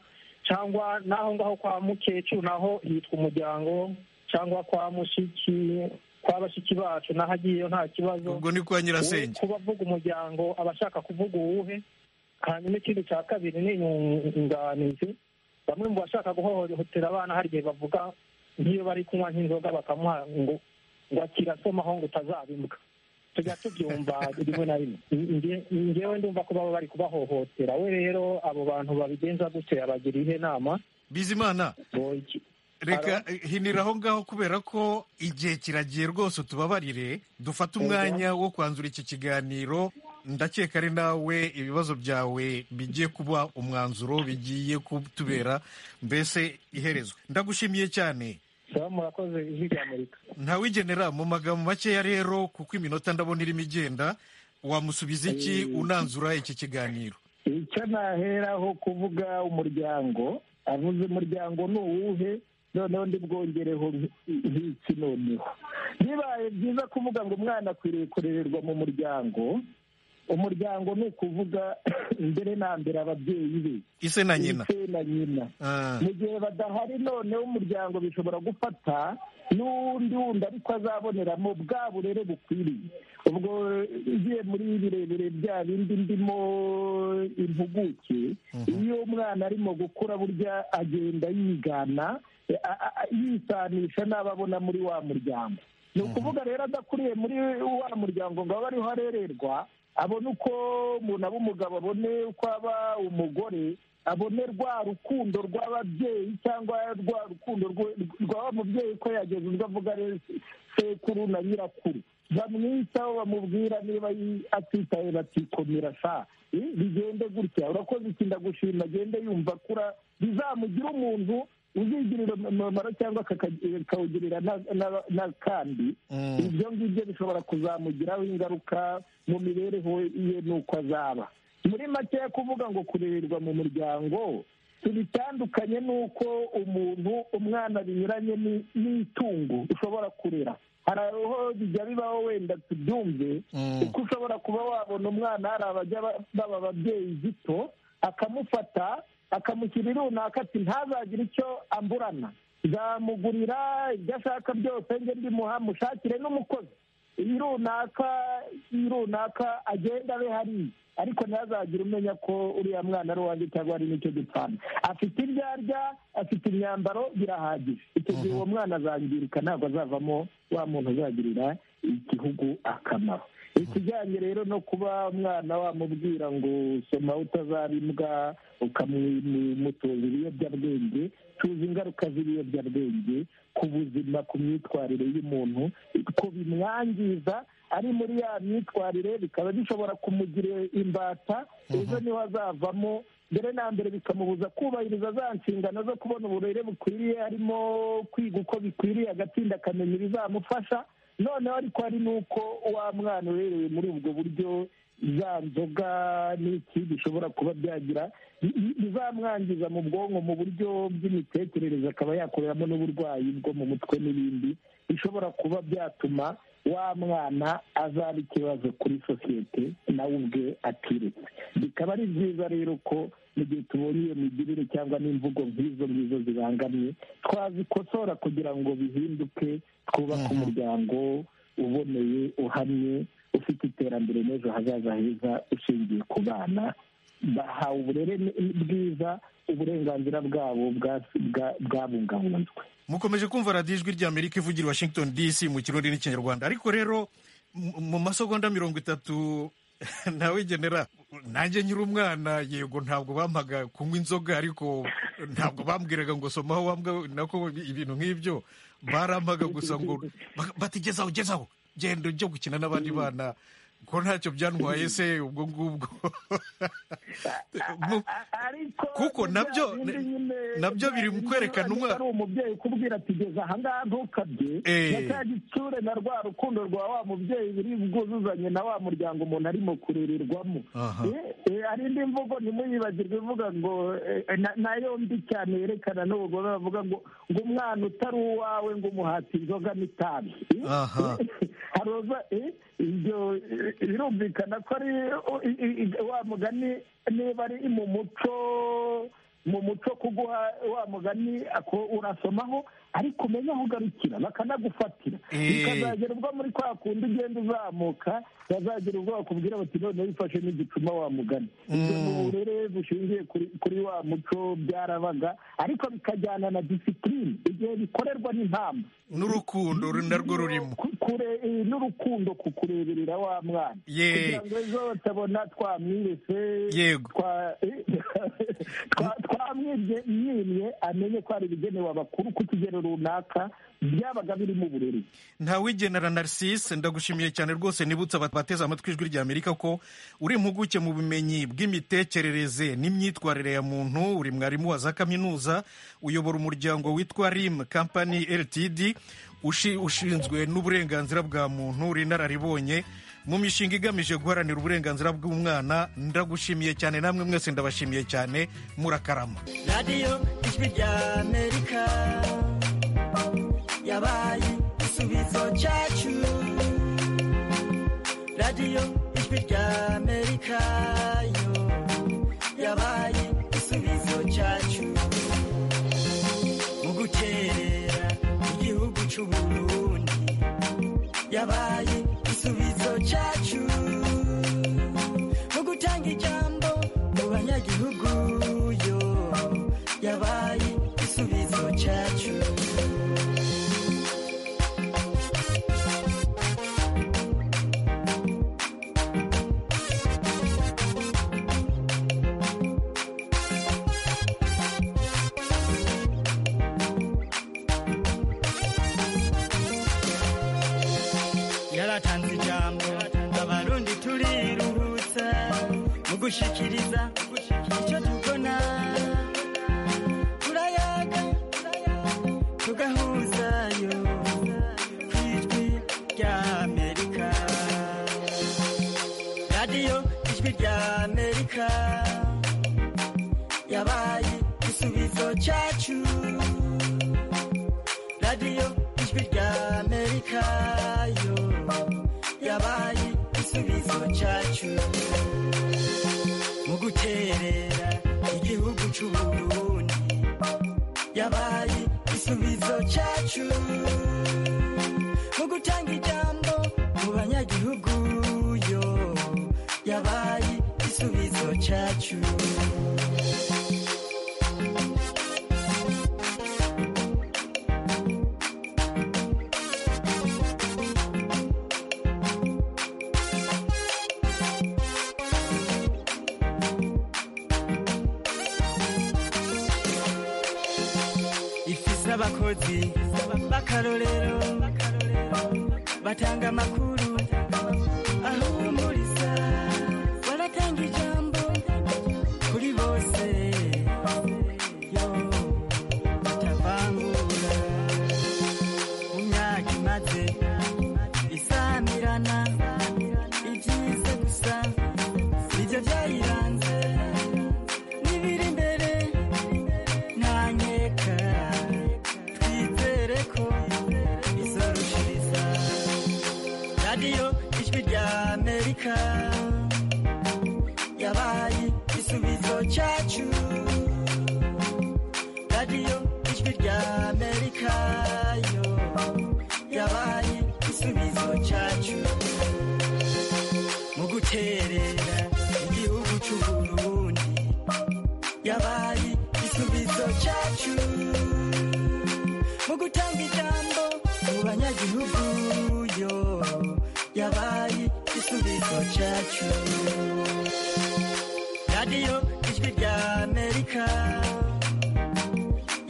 cyangwa n'aho ngaho kwa mukecuru naho hitwa umuryango cyangwa kwa mushiki kwa bashiki bacu naho agiyeyo nta kibazo ubwo ni kwa nyirasenge kuba avuga umuryango aba ashaka kuvuga uwuhe hanyuma ikindi cya kabiri ni inyunganizi bamwe mu bashaka guhohotera abana hari igihe bavuga nk'iyo bari kunywa nk'inzoga bakamuha ngo ngo akirasoma aho ngo utazabimbwa tujya tubyumva rimwe na rimwe Nge- ngewe ndumva ko baba bari kubahohotera we rero abo bantu babigenza gutya yabagira ihe nama bizimana reka hinira aho ngaho kubera ko igihe kiragiye rwose utubabarire dufate umwanya wo kwanzura iki kiganiro ndakeka ari nawe ibibazo byawe bigiye kuba umwanzuro bigiye kutubera mbese iherezwe ndagushimiye cyane murakoze ijwi rya amerika ntawigenera mu magambo makeya rero kuko iminota ndabona irimo igenda wamusubiza iki unanzura iki kiganiro icyo naheraho kuvuga umuryango avuze umuryango ni uwuhe noneho ndibwongereho nk'iki noneho bibaye byiza kuvuga ngo umwana akwiriye kurererwa mu muryango umuryango ni ukuvuga mbere na mbere ababyeyi be Ise na nyina. ise na nyina mu gihe badahari noneho umuryango bishobora gufata n'uwundi wundi ariko azaboneramo bwa burere bukwiriye ubwo ugiye muri birebire bya bindi ndimo impuguke iyo umwana arimo gukura burya agenda yigana eh, a- a- a- yisanisha n'abo abona muri wa muryango ni ukuvuga rero adakuriye muri wa muryango ngo abe ariho arererwa abone uko umuntu aba umugabo abone uko aba umugore abone rwa rukundo rw'ababyeyi cyangwa rwa rukundo rwe- rwa wa mubyeyi ko yageze ubwo avuga rero se- sekuru na nyirakuru bamwitaho bamubwira niba yi- atitaye batikomera sa Eh, bigende gutya urakoze iki ndagushima agende yumva akura bizamugire umuntu uzigirira umumaro cyangwa akaka- akawugirira na- na- n'akandi ibyo ngibyo bishobora kuzamugiraho ingaruka mu mibereho ye n'uko azaba muri make kuvuga ngo kurererwa mu muryango tubitandukanye n'uko umuntu umwana binyuranye ni- n'itungo ushobora kurera hari aho bijya bibaho wenda tubyumve kuko ushobora kuba wabona umwana hari abajya ba- baba ababyeyi gito akamufata akamushyira runaka ati ntazagire icyo amburana nzamugurira ibyo ashaka byose njye ndimuha mushakire n'umukozi iyi runaka iyi runaka agenda abe hariya ariko ntazagire umenya ko uriya mwana ari uwanjye cyangwa hari n'icyo dupfana afite ibyo arya afite imyambaro birahagije icyo gihe uwo mwana azangirika ntabwo azavamo wa muntu uzagirira igihugu akamaro ikijyanye rero no kuba umwana wamubwira ngo soma utazarimbwa ukamutoza ibiyobyabwenge tuzi ingaruka z'ibiyobyabwenge ku buzima ku myitwarire y'umuntu ko bimwangiza ari muri ya myitwarire bikaba bishobora kumugira imbata ejo niho azavamo mbere na mbere bikamubuza kubahiriza za nshingano zo kubona uburere bukwiriye harimo kwiga uko bikwiriye agatsinda akamenya ibizamufasha noneho ariko hari n'uko wa mwana urerewe muri ubwo buryo za nzoga n'iki bishobora kuba byagira bi- bizamwangiza mu bwonko mu buryo bw'imitekerereze akaba yakoreramo n'uburwayi bwo mu mutwe n'ibindi bishobora kuba byatuma wa mwana azaba ikibazo kuri sosiyete nawe ubwe atiretse bikaba ari byiza rero ko mu gihe tubonye iyo migirire cyangwa n'imvugo nk'izo ngizo zibangamye twazikosora kugira ngo bihinduke twubake umuryango uboneye uhamye ufite iterambere n'ejo hazaza heza ushingiye ku bana bahawe uburere bwiza uburenganzira bwabo bwabungabunzwe mukomeje kumva radiyo ijwi rya amerika ivugira i washington dc mu kirundi n'ikinyarwanda ariko rero mu- mu masegonda mirongo itatu nawe genera nanjye nyiri umwana yego ntabwo bampaga kunywa inzoga ariko ntabwo bambwiraga ngo somaho wambwa nako ibintu nk'ibyo barampaga gusa ngo ba- bati gezaho gezaho genda ujye gukina n'abandi bana ko ntacyo byantwaye se ubwo ngubwo Mu- kuko nabyo nabyo biri mu kwerekana umwana ari umubyeyi ukubwira ati geza ahangaha ntukabye Eh. na cya gitsure na rwa rukundo rwa wa mubyeyi biri bwuzuzanye na wa muryango umuntu arimo kurererwamo Aha. Eh, eh, hari indi mvugo ntimuyibagirwe ivuga ngo eh, eh, na- nayo mbi cyane yerekana n'ubugome bavuga ngo ngo umwana utari uwawe ngo umuhati inzoga n'itabi Eh, Aha. haroza eh, ibyo eh, birumvikana ko ari oh, i- i- i- wa mugani niba ari mu muco mu muco kuguha wa mugani ako urasomaho ariko umenye aho ugarukira bakanagufatira Eh. bikazagera ubwo muri kwa kundi ugenda uzamuka bazagera ubwo bakubwira bati none wifashe n'igicuma wa mugani ibyo Mm. mu burere bushingiye kuri, kuri wa muco byarabaga ariko bikajyana na disipurine igihe bikorerwa n'impamvu n'urukundo narwo rurimo kure eh, n'urukundo ku kureberera wa mwana Ye. kugira ngo ejo batabona twamwirese Yego. twa- eh, twa- twamwibye mwimye amenye ko hari ibigenewe abakuru ku kigero runaka byabaga birimo uburere ntawigenera narcisse ndagushimiye cyane rwose nibutsa aba- bateze amatwi ijwi rya amerika ko uri impuguke mu bumenyi bw'imitekerereze n'imyitwarire ya muntu uri mwarimu wa za kaminuza uyobora umuryango witwa rim company ltd ushi- ushinzwe n'uburenganzira bwa muntu uri inararibonye mu mishinga igamije guharanira uburenganzira bw'umwana ndagushimiye cyane namwe mwese ndabashimiye cyane murakarama radiyo ijwi rya amerika yabaye igisubizo cyacu radiyo ijwi rya amerika yo yabaye igisubizo cyacu mu gukerera igihugu cy'u burundi yabaye igisubizo cyacu mu gutanga ijambo mu banyagihugu yo yabaye igisubizo cyacu yaratanze ijambo abarundi turiruhutsa mu gushikiriza icyo tubona turayaga tugahuzayo ku ijwi rya amerika radiyo ijwi rya amerika yabaye igisubizo cyacu radiyo ijwi rya amerika yo yabaye igisubizo cyacu mu guterera igihugu cy'u burundi yabaye igisubizo cyacu mu gutanga ijambo mu banyagihugu yo yabaye igisubizo cyacu ifise abakozi b'akarorero batanga amakuru ahumuriza baratanga ijambo kuri bose yo batavangura mu myaka imaze isamirana ibyiza gusa nibyo byayiranze n'ibiri imbere ntanyeka twizere ko izorushiriza radiyo ijwi rya amerika yabaye igisubizo cyacu radiyo ijwi rya amerika yo yabaye igisubizo cyacu mu guterera igihugu cy'u burundi cyacu mu gutanga ijambo mu banyagihugu yo yabaye igisubizo cyacu radiyo ijwi rya amerika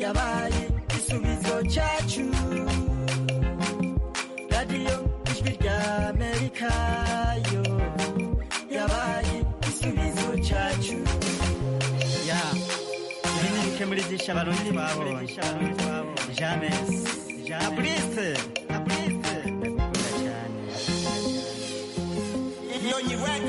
yabaye igisubizo cyacu radiyo ijwi rya amerika yo yabaye igisubizo cyacu ya nimurike muri byinshi abarundi babonye jamesi apurise apurise